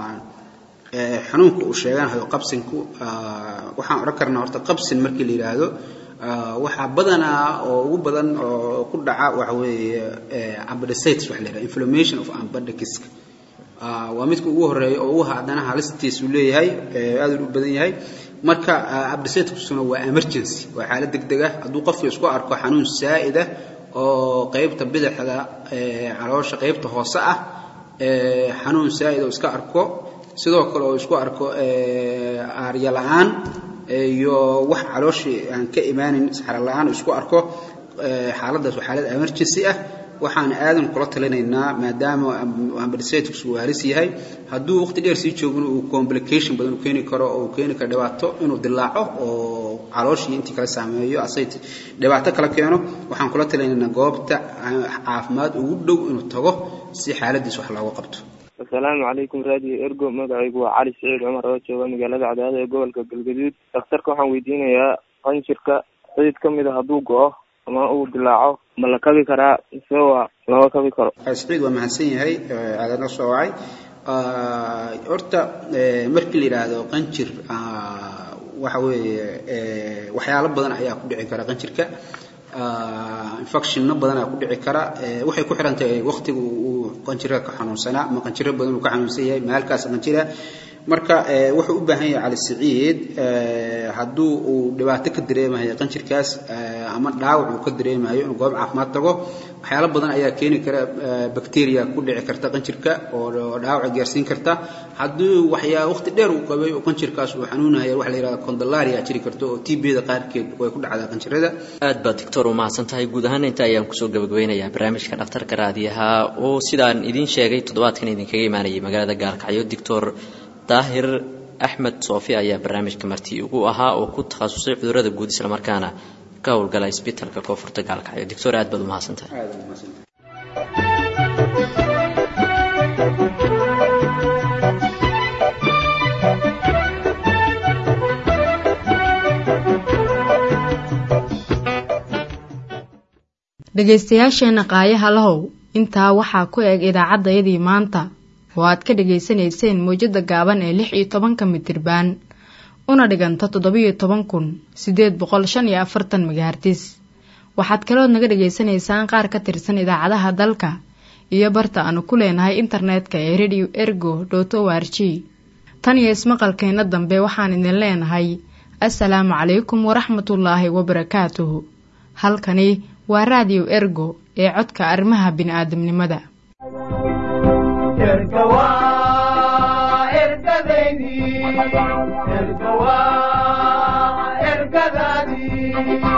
xanuunka uu sheeganayo qabsinku waxaan odhan karnaa horta qabsin markii la yidhaahdo waxaa badanaa oo ugu badan oo ku dhaca waxa weeye ambadicitis waxa la yidhahda inflammation of ambadiciska waa midka ugu horeeya oo ugu haddana halistiisu leeyahay aad u badan yahay marka ambadicitisna waa emergency waa xaalad degdeg ah hadduu qofku isku arko xanuun saa'id ah oo qaybta bidixda caloosha qaybta hoose ah xanuun saa'id oo iska arko sidoo kale oo isku arko aarya la-aan iyo wax calooshii aan ka imaanin saxra la-aan isku arko xaaladdaas waa xaalad emergency ah waxaan aadan kula talinaynaa maadaama ambadicitis uu halis yahay hadduu waqti dheer sii joogin uu complication badan u keeni karo oo uu keeni karo dhibaato inuu dilaaco oo calooshii intii kala saameeyo asay dhibaato kala keeno waxaan kula talinaynaa goobta caafimaad ugu dhow inuu tago si xaaladiis wax looga qabto asalaamu calaykum raadiyo ergo magacaygu waa cali saciid cumar oo jooga magaalada cadaado ee gobolka galgaduud dhakhtarka waxaan weydiinayaa qanjirka xidid ka mid a hadduu go-o ama uu dilaaco ma la kabi karaa mise waa lama kabi karo saciid waa mahadsan yahay aadana soo wacay horta markii la yidhaahdo qanjir waxa weeye waxyaalo badan ayaa ku dhici kara qanjirka infectionna badanaa ku dhici kara waxay ku xiran tahay waqtiga uu qanjirka ka xanuunsanaa ama qanjiro badan uu ka xanuunsan yahay maalkaas qanjira marka wuxuu u baahan yahay cali saciid hadduu uu dhibaato ka dareemayo qanjirkaas ama dhaawac uu ka dareemayo inuu goob caafimaad tago waxyaalo badan ayaa keeni kara bacteria ku dhici karta qanjirka oo dhaawaca gaarsiin karta haddii waxyaa waqti dheer uu qabay oo qanjirkaas uu xanuunaya waxa la yidhahda condalaria jiri karto oo tbda qaarkeed way ku dhacdaa qanjirada aad baad doctor u mahadsan tahay guud ahaan inta ayaan kusoo gabagabeynayaa barnaamijka dhakhtarka raadiyaha oo sidaan idiin sheegay toddobaadkan idinkaga imaanayay magaalada gaalkacyo doctor daahir axmed soofi ayaa barnaamijka marti ugu ahaa oo ku takhasusay cudurada guud islamarkaana ka howlgala isbitalka koonfurta gaalkacyo doctor aad baad u mahadsantahay dhegaystayaasheenna qaayaha lahow intaa waxaa ku eg idaacaddayadii maanta oo aad ka dhegaysanayseen mawjadda gaaban ee lix iyo tobanka mitirbaan una dhiganta toddobiyo toban kun siddeed boqol shan iyo afartan megahartis waxaad kalood naga dhegaysanaysaan qaar ka tirsan idaacadaha dalka iyo barta aanu ku leenahay internetka ee radio ergo dot o r g tan iyo ismaqalkeenna dambe waxaan idin leenahay assalaamu calaykum waraxmatullaahi wabarakaatuhu halkani waa raadiyo ergo ee codka arrimaha bini'aadamnimada ergadaadii